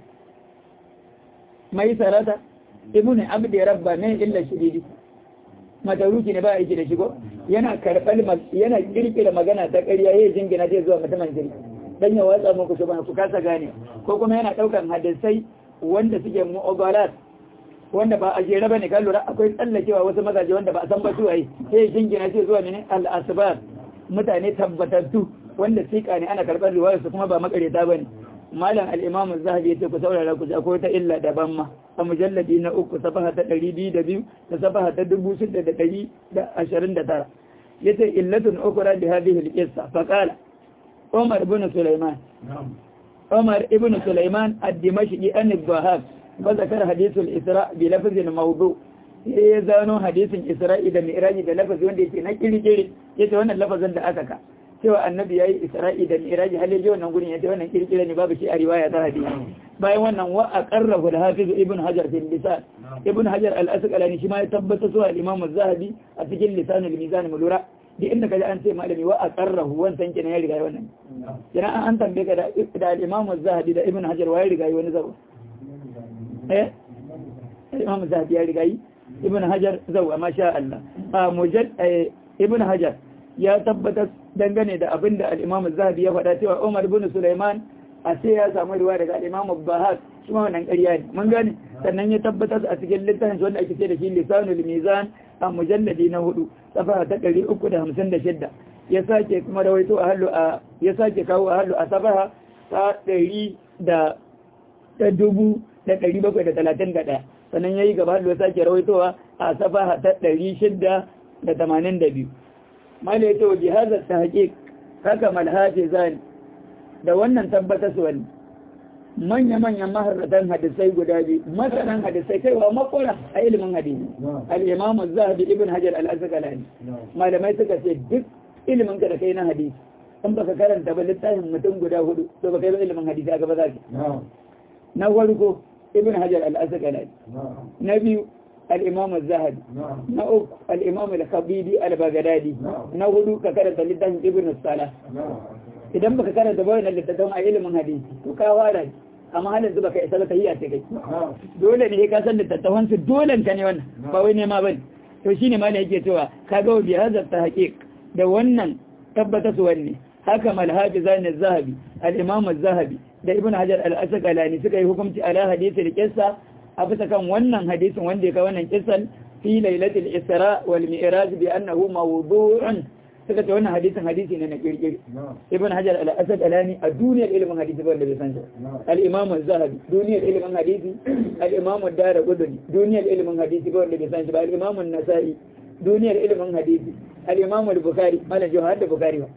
mai sarata ibn abdi rabba ne illa shiridi mataruki ne ba aiki da shigo yana karɓar yana kirkira magana ta ƙarya yayin jingina zai zuwa mutumin kirki dan ya watsa muku shi ku kasa gane ko kuma yana ɗaukan hadisai wanda suke mu'abalat wanda ba a jere bane kan lura akwai tsallakewa wasu mazaje wanda ba a san ba su ai sai jingina sai zuwa mene al-asbab mutane tabbatattu wanda sika ne ana karɓar riwayar su kuma ba makareta bane malam al-imam az-zahabi yace ku saurara ku akwai ta illa daban ma a mujalladi na uku safaha ta 202 da safaha ta 6129 yace illatun ukra bi hadhihi al-qissa fa qala Umar ibn Sulaiman Umar ibn Sulaiman ad-Dimashqi an al-Dhahab fa zakara hadith al-Isra bi lafz mawdu ya zano hadisin Isra'i da Mi'raji da lafazi wanda yake na kirkire yace wannan lafazin da aka ka cewa annabi yayi Isra'i da Mi'raji hal yaje wannan gurin yace wannan kirkire ne babu shi a riwaya ta hadisi bayan wannan wa aqarrahu al-Hafiz Ibn Hajar fi lisan Ibn Hajar al-Asqalani shi ma ya tabbata zuwa al-Imam az-Zahabi a cikin lisan al-Mizan mulura da inda kaji an ce malami wa aqarrahu wancan kenan ya riga wannan yana an tambaye ka da da al-Imam az-Zahabi da Ibn Hajar wa ya riga wani zaba eh Imam az-Zahabi ya riga Ibn Hajar zawa masha Allah a mujad Ibn Hajar ya tabbatar dangane da abin da al'imam zahabi ya faɗa cewa umar bin Sulaiman a sai ya samu ruwa daga al'imam bahar shi ma wannan ƙarya ne mun gane sannan ya tabbatar a cikin littafin wanda ake ce da shi lisanul mizan a mujalladi na hudu safa ta ɗari uku da hamsin da shidda ya sake kuma rawaito a hallu a ya sake kawo a hallu a safaha ta ɗari da ta dubu da ɗari bakwai da talatin da ɗaya sannan ya yi gaba hallu ya sake rawaitowa a safaha ta ɗari shidda da tamanin da biyu mala ya ce wa jihazar ta haƙiƙ haka malhafi zani da wannan tabbatar su wani manya-manyan maharratan hadisai guda biyu masanan hadisai kaiwa makora a ilimin hadisi al'imamu zahabi ibn hajar al'azakalani malamai suka ce duk ilimin ka da kai na hadisi in baka karanta ba littafin mutum guda hudu to baka yi ba ilimin hadisi a gaba za na farko ibn hajar al'azakalani na biyu الإمام الزهد نأك الإمام الخبيبي البغدادي نهدو ككرة لله ابن الصلاة idan baka karanta bayan littattafan a ilimin hadisi to ka wara amma halin zuba kai isa ta yi a ce kai dole ne ka san littattafan su dole ka ne wannan ba wai nema bane to shine ma ne yake cewa ka ga bi hadha ta haqiq da wannan tabbata su wanne haka mal hafizan az-zahabi al-imam az-zahabi da ibn hajar al-asqalani suka yi hukunci ala hadisi al-qissa a bisa kan wannan hadisin wanda ya kai wannan kisan fi lailatul isra wal mi'raj bi annahu mawdu'un suka ce wannan hadisin hadisi ne na kirkiri ibn hajar al-asad alani a duniyar ilimin hadisi ba da bai san shi al-imam az-zahabi duniyar ilimin hadisi al-imam ad-darqutni duniyar ilimin hadisi ba da bai san shi ba al-imam an-nasa'i duniyar ilimin hadisi al-imam al-bukhari malam jawhar da bukhari ba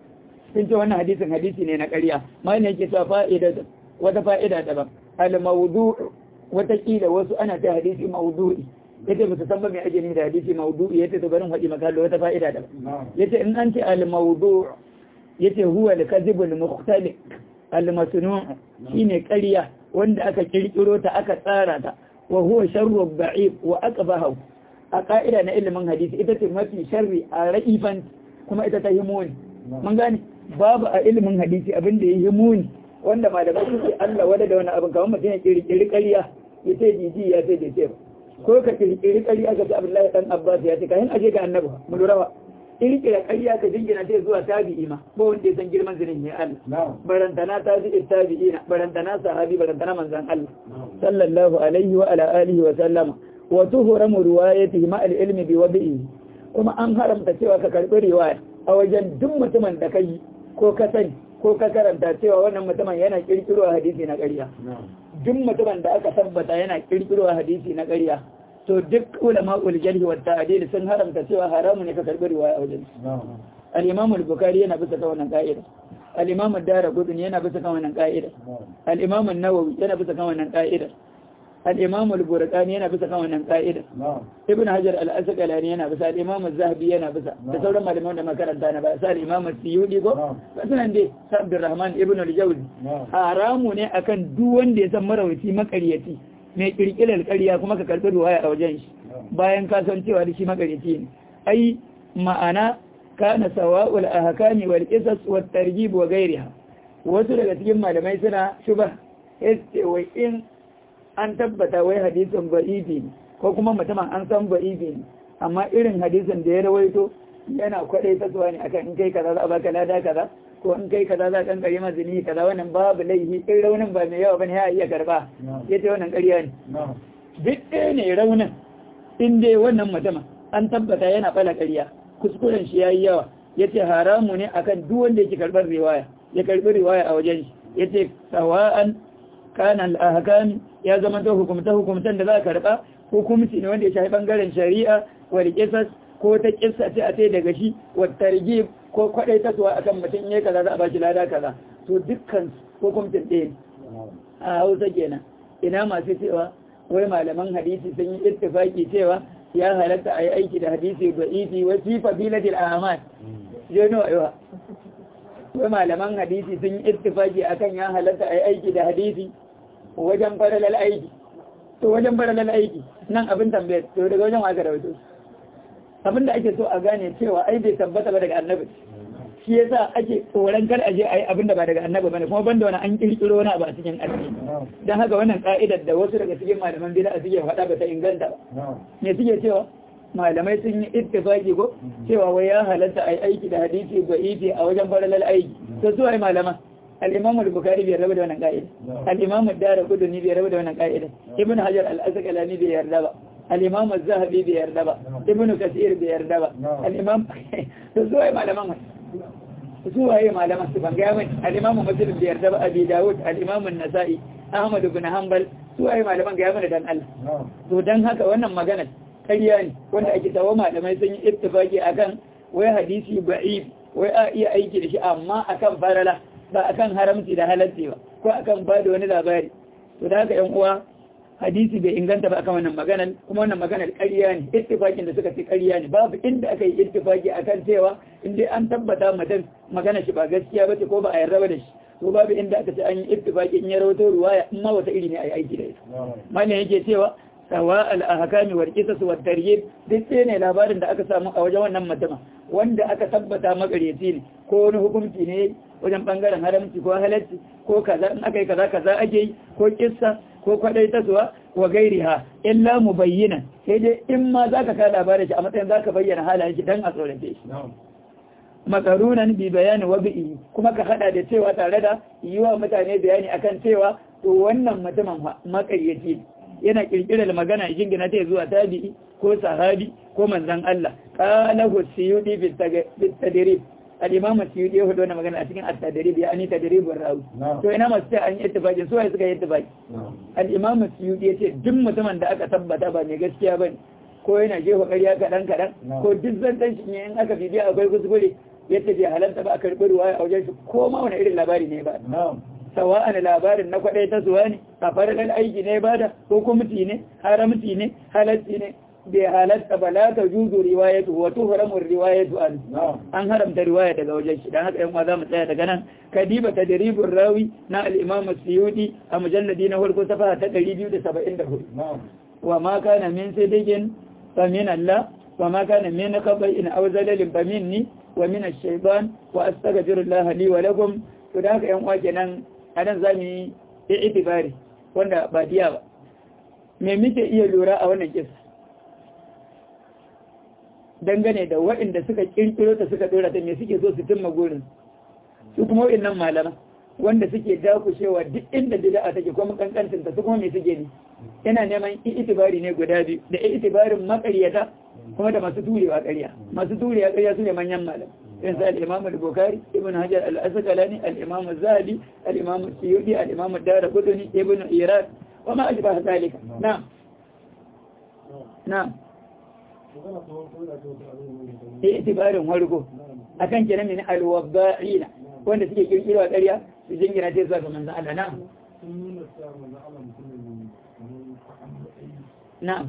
sun ce wannan hadisin hadisi ne na ƙarya malam yake cewa fa'ida wata fa'ida daban al-mawdu' watakila wasu ana ta hadisi maudu'i yace ba su san ba mai ake da hadisi maudu'i yace to barin faɗi maka wata fa'ida da yace in an ce al mawdu' yace huwa al kadhib al mukhtaliq al masnu' shine ƙarya wanda aka kirkiro ta aka tsara ta wa huwa sharru da'if wa aqbahu a ka'ida na ilimin hadisi ita ce mafi sharri a ra'ifan kuma ita ta himoni mun gane babu a ilimin hadisi abin da ya himoni wanda malamai suke Allah wada da wani abin kamar mutum ya kirkiri ƙarya ya ce jiji ya ce da ce ko ka kirkiri ƙarya ka ce Abdullahi dan Abbas ya ce kayan aje ga annabi mu lura ba kirkira ƙarya ka jingina ta zuwa tabi'i ma ko wanda ya san girman zinin ya Allah barantana ta ji tabi'ina barantana sahabi barantana manzon Allah sallallahu alaihi wa ala alihi wa sallama wa tuhramu riwayatihi ma al-ilmi bi wadi'i kuma an haramta cewa ka karbi riwaya a wajen duk mutumin da kai ko ka sani ko ka karanta cewa wannan mutumin yana kirkiro hadisi na ƙarya duk mutumin da aka tabbata yana kirkiro hadisi na ƙarya to duk ulama ul jarhi wa ta'dil sun haramta cewa haramu ne ka karbi riwaya a wajen al-imam al-bukhari yana bisa kan wannan ka'ida al-imam ad-darqutni yana bisa kan wannan ka'ida al-imam an-nawawi yana bisa kan wannan ka'ida al-imam al-burqani yana bisa kan wannan ka'ida ibn hajar al-asqalani yana bisa al-imam az-zahabi yana bisa da sauran malaman da makaranta na ba sai al-imam as-suyudi ko sanan dai abdurrahman ibn al-jawzi haramu ne akan duk wanda ya san marawaci makaryaci mai kirkirar ƙarya kuma ka karɓi ruwaya a wajen shi bayan ka san cewa da shi makaryaci ne ai ma'ana kana sawa'ul ahkami wal qisas wat targhib wa ghayriha wasu daga cikin malamai suna shuba yace wai in an tabbata wai hadisin ba'ibi ne ko kuma mutumin an san ba'ibi ne amma irin hadisin da ya rawaito yana kwadai ta zuwa ne akan in kai kaza za a baka lada kaza ko in kai kaza za ka kare mazini kaza wannan babu laifi in raunin ba mai yawa bane ya iya karba yace wannan ƙarya ne duk ɗaya ne raunin in dai wannan mutum an tabbata yana bala ƙarya kuskuren shi yayi yawa yace haramu ne akan duk wanda yake karbar riwaya ya karbi riwaya a wajen shi yace sawa'an kana al-ahkam ya zama to hukumta hukumtan da za ka karba hukumci ne wanda ya shafi bangaren shari'a wal qisas ko ta kissa ce a ce daga shi wa targhib ko kwadai taswa akan mutum yayi kaza za a bashi lada kaza to dukkan hukumcin ɗaya a Hausa kenan ina masu cewa wai malaman hadisi sun yi ittifaki cewa ya halatta a yi aiki da hadisi da ifi wa fi fadilatil a'mal jeno aiwa wai malaman hadisi sun yi ittifaki akan ya halatta a yi aiki da hadisi wajen faralal aiki to wajen faralal aiki nan abin tambayar to daga wajen aka rawaito abin da ake so a gane cewa ai bai tabbata ba daga annabi shi yasa ake tsoron kar aje ayi abin da ba daga annabi bane kuma banda wani an kirkiro wani abu a cikin addini dan haka wannan ka'idar da wasu daga cikin malaman bid'a suke faɗa ba ta inganta ba me suke cewa malamai sun yi ittifaki ko cewa wai ya halatta ai aiki da hadisi ba ifi a wajen faralal aiki to su ai malama al-imam al-bukhari bai rabu da wannan ka'ida al-imam ad-darqutni bai rabu da wannan ka'ida ibn hajar al-asqalani bai yarda ba al-imam az-zahabi bai yarda ba ibn kathir bai yarda ba al-imam to su ai malaman su waye malaman su ban gaya mai al-imam muslim bai yarda ba abi dawud al-imam an-nasa'i ahmad ibn hanbal su waye malaman gaya mana dan Allah to dan haka wannan magana ƙarya ne wanda ake tawo malamai sun yi ittifaki akan wai hadisi ba'if wai a iya aiki da shi amma akan farala ba akan haramci da halalci ba ko akan ba da wani labari to da haka yan uwa hadisi bai inganta ba akan wannan maganar kuma wannan maganar ƙarya ne ittifakin da suka fi ƙarya ne babu inda aka yi ittifaki akan cewa in dai an tabbata mutum magana shi ba gaskiya ba ce ko ba a yarda ba da shi to babu inda aka ce an yi ittifaki in ya rawato ruwaya in ma wata iri ne a yi aiki da ita malam yake cewa sawa al-ahkami wal qisas wat taryib duk sai ne labarin da aka samu a wajen wannan mutuma wanda aka tabbata makaryaci ne ko wani hukunci ne wajen bangaren haramci ko halacci ko kaza in aka yi kaza kaza ake yi ko kissa ko kwadai tasuwa wa gairiha illa mubayyana sai dai in ma zaka ka labarin shi a matsayin zaka bayyana halayen shi dan a tsorace shi makarunan bi bayani wa bi'i kuma ka hada da cewa tare da yiwa mutane bayani akan cewa to wannan mutumin makaryaci yana kirkirar magana jingina ta zuwa tabi'i ko sahabi ko manzan Allah qala hu siyudi bil tadrib al-imam siyudi ya hudo magana a cikin at-tadrib ya ani tadribur rawi to ina masu ce an yi ittifaqi su suka yi ittifaqi al-imam siyudi yace duk mutumin da aka tabbata ba mai gaskiya bane ko yana jefa ƙarya kaɗan kaɗan ko duk zantan shi in aka bibiya akwai kuskure yadda bai halarta ba a karɓi ruwaya a wajen shi ko ma wani irin labari ne ba sawa'an labarin na kwaɗai ta zuwa ne a farkon aiki ne ba da ko kumti ne haramci ne halarci ne bai halatta ba la ta juzu riwayatu wa tuhramu riwayatu an an haramta riwaya daga wajen shi dan haka yan za mu tsaya daga nan kadiba tadribur rawi na al-imam as-suyuti a mujalladi na farko safa ta 274 wa ma kana min sidiqin fa min Allah wa ma kana min qaba'in aw zalalin fa minni wa min ash-shaytan wa astaghfirullah li wa lakum to da haka yan uwa kenan anan zamu yi itibari wanda ba diya ba me muke iya lura a wannan kisa dangane da waɗanda suka kirkiro ta suka dora ta me suke so su cimma gurin su kuma waɗannan malama wanda suke dakushewa duk inda bid'a take kuma kankancin ta su kuma me suke ne yana neman itibari ne guda biyu da itibarin makaryata kuma da masu turewa ƙarya masu turewa ƙarya su ne manyan malam irin sa al-imam al-bukhari ibn hajar al-asqalani al-imam az-zahabi al-imam as-suyuti al-imam ad-darqutni ibn irad wa ma ajba dhalika na'am na'am itibarin wargo akan kenan min al-wabba'ina wanda suke kirkirwa ƙarya su jingina ta zuwa ga manzon Allah na'am na'am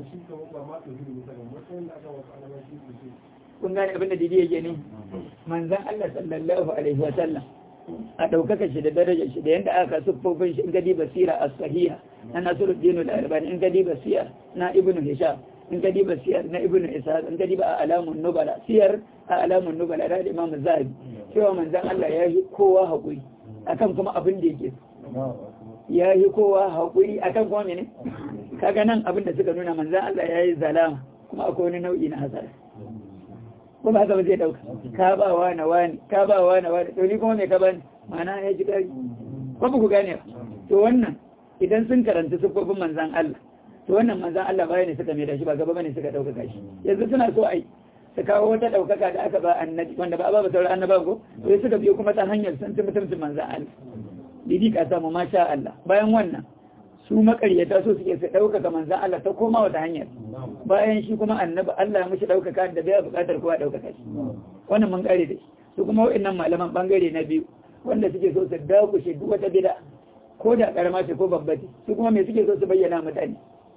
kun gane abin da didi yake ne manzan Allah sallallahu alaihi wa sallam a ɗaukaka shi da darajar shi da yadda aka siffofin shi in gadi basira a sahiha na nasiruddin al-albani in gadi basira na ibnu hisham in gadi basira na ibnu isa in gadi ba a alamun nubala siyar a alamun nubala da imam zahabi cewa manzan Allah ya yi kowa haƙuri akan kuma abin da yake ya yi kowa haƙuri akan kuma mene kaga nan abin da suka nuna manzan Allah ya yi zalama kuma akwai wani nau'i na hasara ko ba haka ba zai dauka ka ba wa na wani ka ba wa na wani to ni kuma me ka bani ma'ana ya ji kari ko ba ku gane ba to wannan idan sun karanta sufofin manzan Allah to wannan manzan Allah baya ne suka mai da shi ba gaba bane suka ɗaukaka shi yanzu suna so ai su kawo wata ɗaukaka da aka ba annabi wanda ba a ba ba sauran annaba ko sai suka biyo kuma ta hanyar sun ci mutuncin manzan Allah didi ka samu masha Allah bayan wannan su makaryata so suke su ɗaukaka manzan Allah ta koma wata hanyar bayan shi kuma annabi Allah ya mushi ɗaukaka da bai buƙatar kowa ɗaukaka shi wannan mun kare da shi su kuma wa'annan malaman bangare na biyu wanda suke so su dakushe duk wata bid'a ko da karama ce ko babba ce su kuma me suke so su bayyana mutane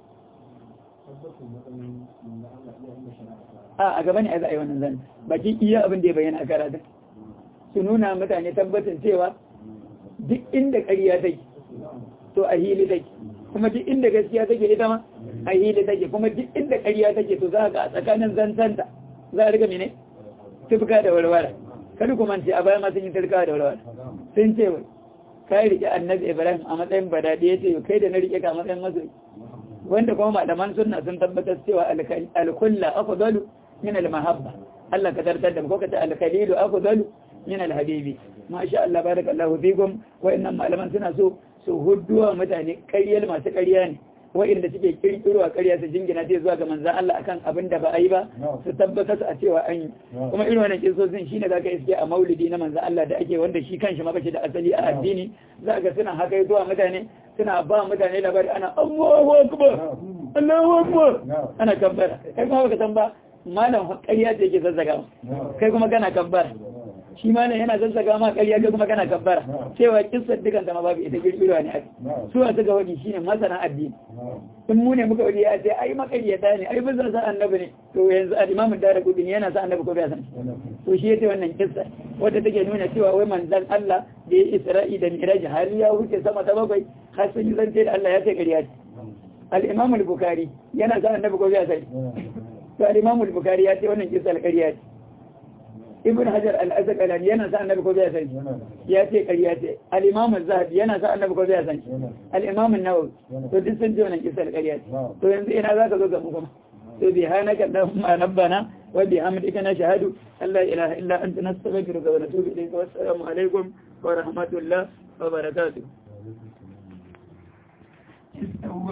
a a gaba ne a za a yi wannan zan baki iya abin da ya bayyana a karatun su nuna mutane tabbacin cewa duk inda ƙarya take to a hili take kuma duk inda gaskiya take ita ma a hili take kuma duk inda ƙarya take to za ga a tsakanin zantanta za a riga mene tufka da warware kada kuma ce a baya ma sun yi tufka da warware sun ce wai ka rike annabi ibrahim a matsayin badadi ya ce kai da na rike ka a matsayin masoyi wanda kuma malaman sunna sun tabbatar cewa alkulla afdalu min almahabba Allah ka tartar da ko ka ta alkalilu afdalu min alhabibi masha Allah barakallahu fikum wayannan malaman suna so su hudduwa mutane ƙaryar masu ƙarya ne wa'inda suke kirkirowa ƙarya su jingina sai zuwa ga manzan Allah akan abin da ba a yi ba su tabbatar a cewa an yi kuma irin wannan kisosin shine zaka iske a maulidi na manzan Allah da ake wanda shi kanshi ma bace da asali a addini zaka suna haka zuwa mutane suna ba mutane labari ana Allahu akbar Allahu akbar ana kabbara kai kuma baka san ba malam ƙarya ce yake zazzaga kai kuma kana kabbara shi ma ne yana zazzaga ma ƙarya kai kuma kana kabbara cewa kissar dukan ta ma babu ita girgirwa ne ake su a suka wadi shine masana addini in mu ne muka wadi ya ce ai makaryata ne ai bin sa annabi ne to yanzu al-imam ad-darqutni yana sa annabi ko bai san to shi yace wannan kissa wanda take nuna cewa wai manzon Allah da ya Isra'i da Miraj har ya wuce sama ta bakwai har sun yi zance da Allah ya ce ƙarya ce al-imam al-bukhari yana sa annabi ko bai san to al-imam al-bukhari ya ce wannan kissa al-ƙarya ce ibn hajar al-asqalani yana sa annabi ko bai san ya ce ƙarya ce al-imam az-zahabi yana sa annabi ko bai san al-imam an-nawawi to duk sun ji wannan kisar ƙarya ce to yanzu ina zaka zo ga mu kuma to bihanaka allahumma rabbana wa bihamdika nashhadu an la ilaha illa anta nastaghfiruka wa natubu ilayka wa assalamu alaikum wa rahmatullah wa barakatuh